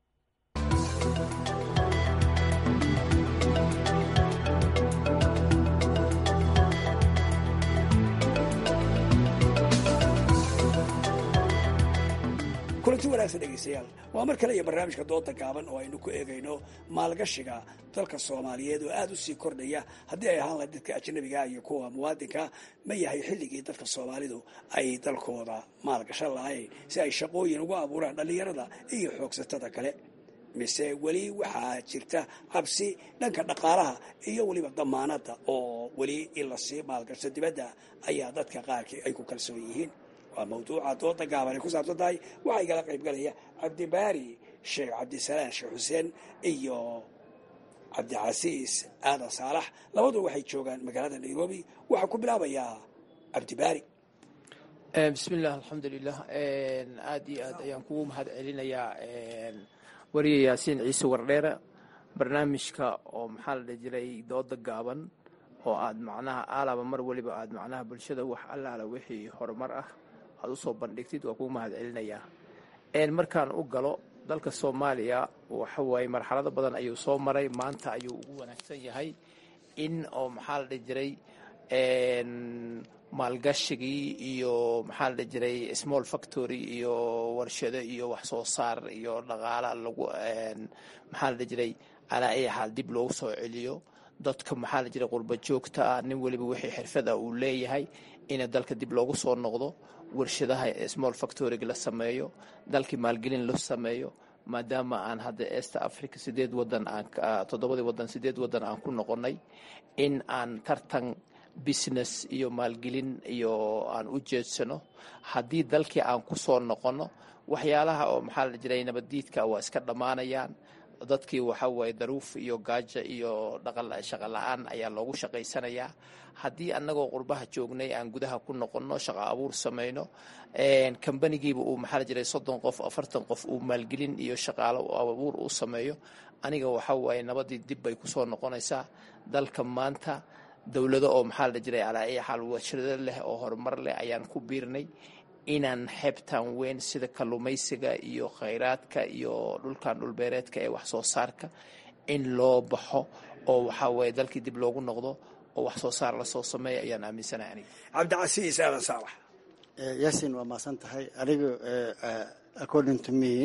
kulanti wanaagsan dhegaystayaal waa mar kale iyo barnaamijka dooda gaaban oo aynu ku eegayno maalgashiga dalka soomaaliyeed oo aada u sii kordhaya haddii ay ahaan lahayd dadka ajnabiga iyo kuwa muwaadinka ma yahay xilligii dadka soomaalidu ay dalkooda maalgashan lahayn si ay shaqooyin ugu abuuraan dhallinyarada iyo xoogsatada kale mise weli waxaa jirta cabsi dhanka dhaqaalaha iyo weliba damaanada oo weli in lasii maalgasho dibadda ayaa dadka qaarkii ay ku kalsoon yihiin waa mawduuca dooda gaaban ay ku saabsan tahay waxaa igala qayb galaya cabdibaari sheekh cabdisalaan sheekh xuseen iyo cabdicasiis aadan saalax labadu waxay joogaan magaalada nairobi waxaa ku bilaabayaa cabdibaari bismillaah alxamdulilah aad iyo aad ayaan kugu mahad celinayaa wariye yaasiin ciise wardheere barnaamijka oo maxaa la dhihi jiray dooda gaaban oo aad macnaha aalaba mar weliba aad macnaha bulshada wax allaala wixii horumar ah aad usoo bandhigtid waa kugu mahad celinayaa markaan u galo dalka soomaaliya waxa waaye marxalado badan ayuu soo maray maanta ayuu ugu wanaagsan yahay in oo maxaa la dhihi jiray maalgashigii iyo maxaa la jiray small factory iyo warshado iyo wax soo saar iyo dhaqaala lagu maxaa la jiray calaa ay xaal dib loogu soo celiyo dadka maxaa la jiray qurba joogta ah nin weliba wixii xirfada uu leeyahay in dalka dib loogu soo noqdo warshadaha small factoryga la sameeyo dalkii maalgelin la sameeyo maadaama aan hadda east africa sideed wadan aan toddobadii wadan sideed wadan aan ku noqonay in aan tartan business iyo maalgelin iyo aan u jeedsano haddii dalkii aan ku soo noqonno waxyaalaha oo maxaa la jiray nabaddiidka waa iska dhammaanayaan dadkii waxa waaye daruuf iyo gaaja iyo shaqo la-aan ayaa loogu shaqaysanayaa haddii annagoo qurbaha joognay aan gudaha ku noqonno shaqo abuur samayno kambanigiiba uu maxaa la jiray soddon qof afartan qof uu maalgelin iyo shaqaalo abuur u sameeyo aniga waxa waaye nabadii dib bay kusoo noqonaysaa dalka maanta dowlado oo maxaa la jiray calaa ay xaal warshado leh oo horumar leh ayaan ku biirnay inaan xeebtan weyn sida kalluumaysiga iyo khayraadka iyo dhulkan dhulbeereedka ee wax soo saarka in loo baxo oo waxaa waye dalkii dib loogu noqdo oo wax soo saar lasoo sameeya ayaan aaminsanahay aniga cabdicasiis aadan saalax yasin waa maasan tahay anigu according to me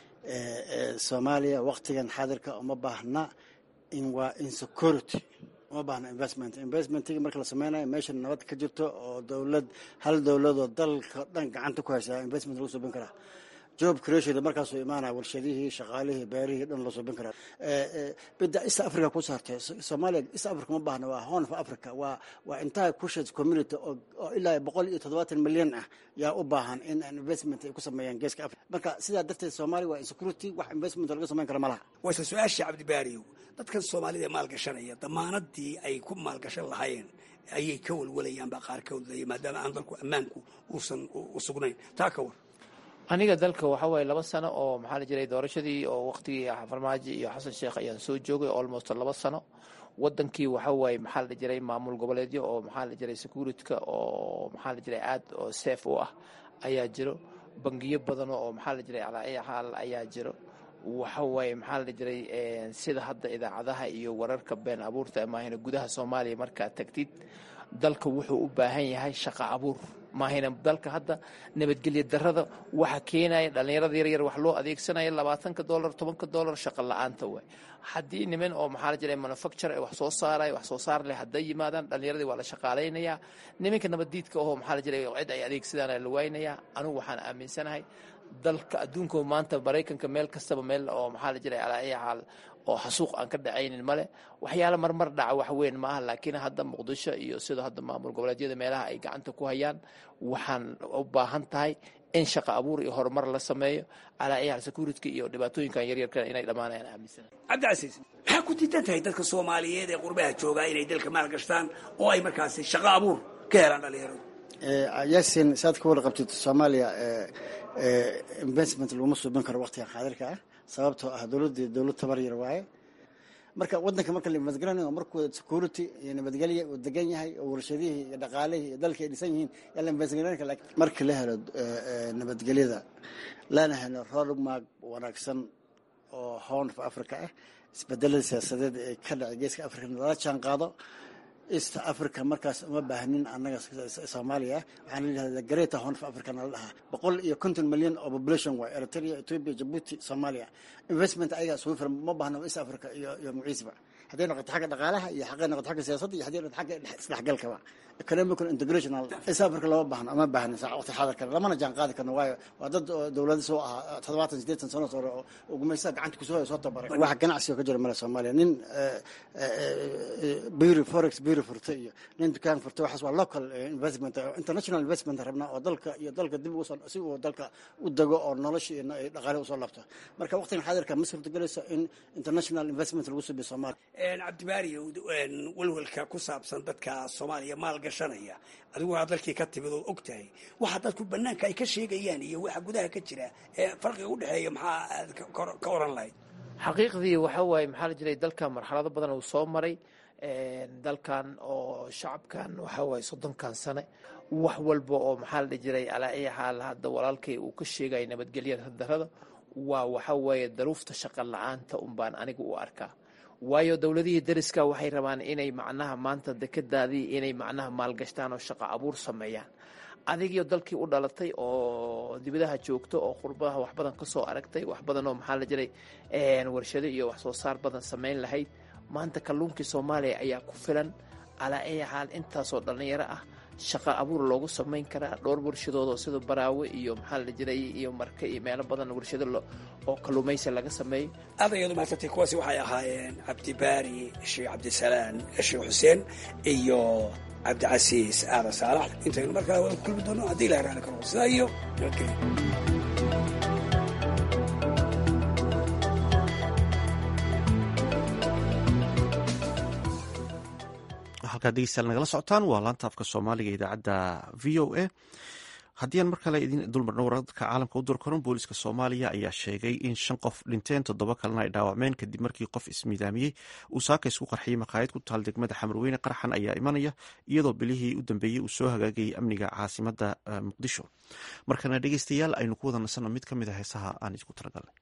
soomaaliya waktigan xaadirka uma baahna in waa insecurity uma baahna investment investmentigi marka la sameynayo meesha nabad ka jirto oo dowlad hal dowladoo dalka dhan gacanta ku haysaa investment lagu subin karaa job creation markaasuu imaanaya warshadihii shaqaalihii beerihii dhan loo subin karaa bidda east africa ku saartay soomaaliya east africa ma baahna waa horn of africa waa waa entire cushes community oo ilaa boqol iyo toddobaatan milyan ah yaa u baahan in investment ay ku sameeyaan geeska africa marka sidaa darteed soomaaliya waa insecurity wax investment laga samayn kara ma laha wayse su-aasha cabdibaariyow dadkan soomaalida ee maalgashanaya damaanadii ay ku maalgashan lahaayeen ayay ka walwalayaan baa qaarkood leeya maadaama aan dalku ammaanku uusan u sugnayn taa ka war aniga dalka waxa waaye laba sano oo maxaa la jiray doorashadii oo waqtigii farmaajo iyo xasan sheekh ayaan soo joogay almost laba sano wadankii waxa waaye maxaa la jiray maamul goboleedyo oo maxaa la jiray securityka oo maxaa la jiray aad oo safe u ah ayaa jiro bangiyo badan oo maxaa la jiray calaa ay xaal ayaa jiro waxa waaye maxaa la jiray sida hadda idaacadaha iyo wararka been abuurta maahina gudaha soomaaliya markaa tagtid dalka wuxuu u baahan yahay shaqo abuur maahina dalka hadda nabadgelya darada waxa keenaya dhallinyarada yaryar wax loo adeegsanaya labaatanka dolar tobanka dolar shaqo la-aanta waay haddii niman oo maxaa la jiray manufacture wax soo saaraya wax soo saar leh hadday yimaadaan dhallinyaradii waa la shaqaalaynayaa nimanka nabaddiidka oo maxaa la jiray cid ay adeegsadaan la waaynayaa anugu waxaan aaminsanahay dalka adduunka maanta maraykanka meel kastaba meel oo maxaa la jiray calaa ay xaal oo xasuuq aan ka dhacaynin male waxyaala marmar dhaca wax weyn maaha laakiin hadda muqdisho iyo sida hadda maamul goboleedyada meelaha ay gacanta ku hayaan waxaan u baahan tahay in shaqo abuur iyo horumar la sameeyo calaa ay xaal securityka iyo dhibaatooyinkan yaryarka inay dhammaanayaan aaminsan cabdicasiis maxaa ku diidan tahay dadka soomaaliyeed ee qurbaha joogaa inay dalka maalgashtaan oo ay markaasi shaqo abuur ka helaan dhalinyaradu yasin saad ka warqabtid soomaaliya investment laguma subin karo waqtigan xaadirka ah sababtoo ah dowladii dowlad tabar yar waaye marka wadanka marka la nabadgelinayo markuu security iyo nabadgelya uu degan yahay oo warshadihii iyo dhaqaalihii iyo dalkii ay dhisan yihiin yaa la nabadgelinka marka la helo nabadgelyada lana helo roadmap wanaagsan oo horn of africa ah isbedelada siyaasadeed ee ka dhacay geeska africa lala jaan qaado east africa markaas uma baahnin annaga soomaaliya waxaan layidhahda greater horn of africa nala dhahaa boqol iyo konton milyan oo population waay eritrea ethiopia jabuuti soomaaliya investment ayaga isugu filan ma baahno east africa iyo iyo muciisba hadday noqoto xagga dhaqaalaha iyo hadday noqoto xagga siyaasadda iyo hadday noqoto xagga isdhexgalkaba economical integrational east africa lama baahno ama baahnin saa waqti xaadirkan lamana jaan qaadi karno waayo waa dad dowlada soo ahaa toddobaatan siddeetan sano hore oo gumaysaha gacanta kusoo haya soo tabaray waxa ganacsiga ka jira male soomaaliya nin biri forex biri furta iyo nin dukaan furta waxaas waa local investment international investment rabnaa oo dalka iyo dalka dib ugu si uu dalka u dego oo nolosha iyo dhaqaale usoo labto marka waqtigan xaadirka ma suurtagelayso in international investment lagu subiyo soomaaliya cabdibaariyo walwalka ku saabsan dadka soomaaliya maalgashanaya adigu waa dalkii ka timid oo og tahay waxa dadku banaanka ay ka sheegayaan iyo waxa gudaha ka jira ee farqiga u dhexeeya maxaa aad ka oran lahayd xaqiiqdii waxa waaye maxaa la jiray dalkan marxalado badan uu soo maray dalkan oo shacabkan waxa waaye soddonkan sane wax walba oo maxaa la dhihi jiray alaa ay xaal hadda walaalkay uu ka sheegaya nabadgelyada darada waa waxa waaye daruufta shaqa la-aanta un baan aniga u arkaa waayo dowladihii dariska waxay rabaan inay macnaha maanta dekadaadii inay macnaha maalgashtaan oo shaqo abuur sameeyaan adigiyo dalkii u dhalatay oo dibadaha joogto oo qurbaha wax badan ka soo aragtay wax badan oo maxaa la jiray warshado iyo wax soo saar badan samayn lahayd maanta kalluunkii soomaaliya ayaa ku filan calaa ay xaal intaasoo dhallinyaro ah shaqo abuur loogu samayn karaa dhowr warshadoodoo sida baraawe iyo maxaa la jiray iyo marka iyo meelo badan warshado oo kalluumaysi laga sameeyo aad ayaad umahadsantay kuwaasi waxay ahaayeen cabdibaari sheekh cabdisalaan sheekh xuseen iyo cabdicasiis aadan saalax intaynu markaa waa kulmi doono haddii ilaha raali karo sidaa iyo nabadgelyo halkaad degeystayaal nagala socotaan waa laanta afka soomaaliga idaacadda v o a haddii aan mar kale idin dulmarno wararka caalamka u durkoran booliska soomaaliya ayaa sheegay in shan qof dhinteen toddoba kalena ay dhaawacmeen kadib markii qof ismiidaamiyey uu saaka isku qarxiyey maqaayad ku taal degmada xamarweyne qaraxan ayaa imanaya iyadoo bilihii u dambeeyey uu soo hagaagayay amniga caasimada muqdisho markana dhegeystayaal aynu ku wada nasanno mid ka mid a heesaha aan idinku talagalnay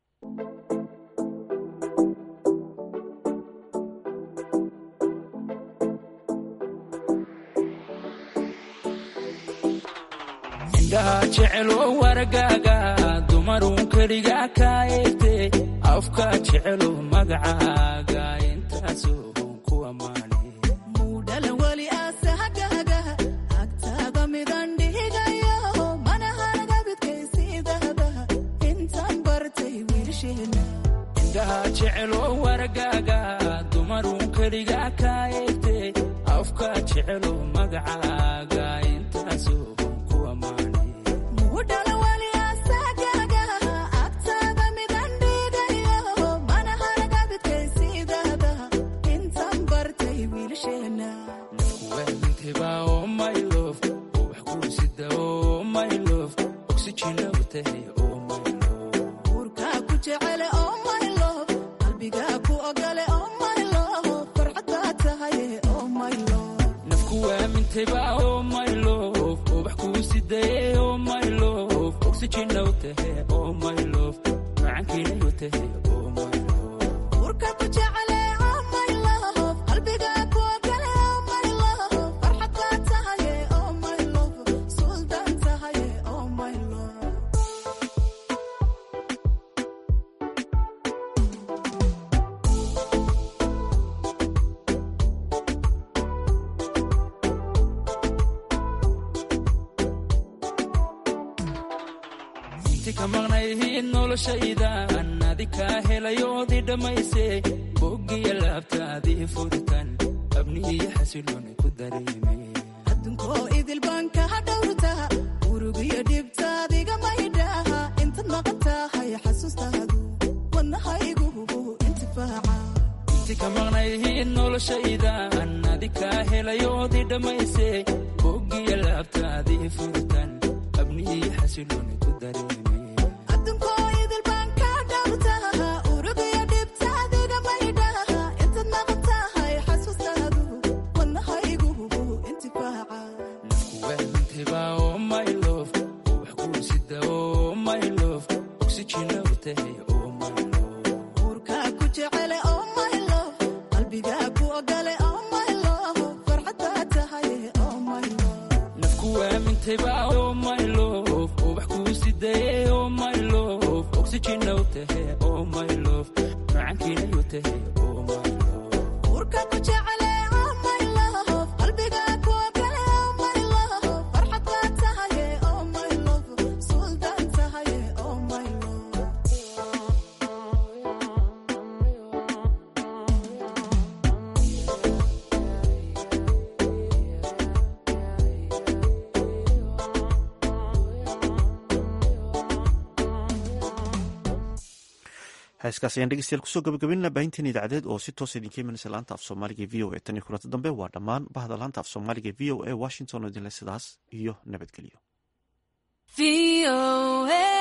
indhaha jecelow wargaaga dumarun keliga ka eegte afka jecelow magacaaga intaasoo ku ammaane mudhala weli asahagaga agtaada midan dhihigayo manahanaga bidkaysiidada intaan bartay wiilsheena indhaha jecelow wargaaga dumarun keliga ka eegte afka jecelow magacaaga intaasoo mudhala weli asagaga agtaada midan dhigayo manahanaga bidkaysiidada intaan bartay wiilsheena wenteba oo maylof oo wax kuusida oo maylof oxijinaw tahay oo uurkaa ku jecele oo maylo qalbigaa ku ogole oo maylo farxad baa tahay oo maylo nafku waaminteba oo maylof oo wax kuusidaye oo maylof oxijinaw tahay oo maylof macankiinayo tahay oo uurka ku jecele oo maylo qalbigaa ku ogole oo maylo farxad baa tahay oo maylo suldaan tahay oo maylo inti ka maqnayhiin noloshaydan adi kaa helayoodii dhammayse boggiya laabtaadii furitan abnihiyo xasilooni ku dareeme addunkoo idil baan kaa dhowrta urugiyo dhibtaadiga maydhaha intaad maqan tahay xasuustaadu wadnahaygu intifaaca inti ka maqnayhiin noloshaydan adi kaa helayoodii dhammayse boggiya laabtaadii furitan abnihiyo xasilooni ku dareeme addunkoo idil baan kaa dhowrta urugiyo dhibtaadiga maydhaha intaad maqan tahay xasuustaadu wadnahaygu intifaaca wenteba oo maylof oo wax kuusida oo maylof oxijinaw tahay oo uurkaa ku jecele oo maylo qalbigaa ku ogole oo maylo farxad baa tahay oo maylo nafku waaminteba oo maylof oo wax kuusidaye oo maylof oxijinaw tahay oo maylof macankiinayo tahay oo uurka ku jecele oo maylo qalbigaa ku ogole oo maylo farxad baa tahay oo maylo suldaan tahay oo maylo heeskaas ayaan dhegeystayaal kusoo gabagabeynana baahinteen idaacadeed oo si toosa idinka imanaysa laanta af soomaaliga v o a tan iyo kulanta dambe waa dhammaan bahda laanta af soomaaliga v o a washington oo idinle sidaas iyo nabadgelyo VOA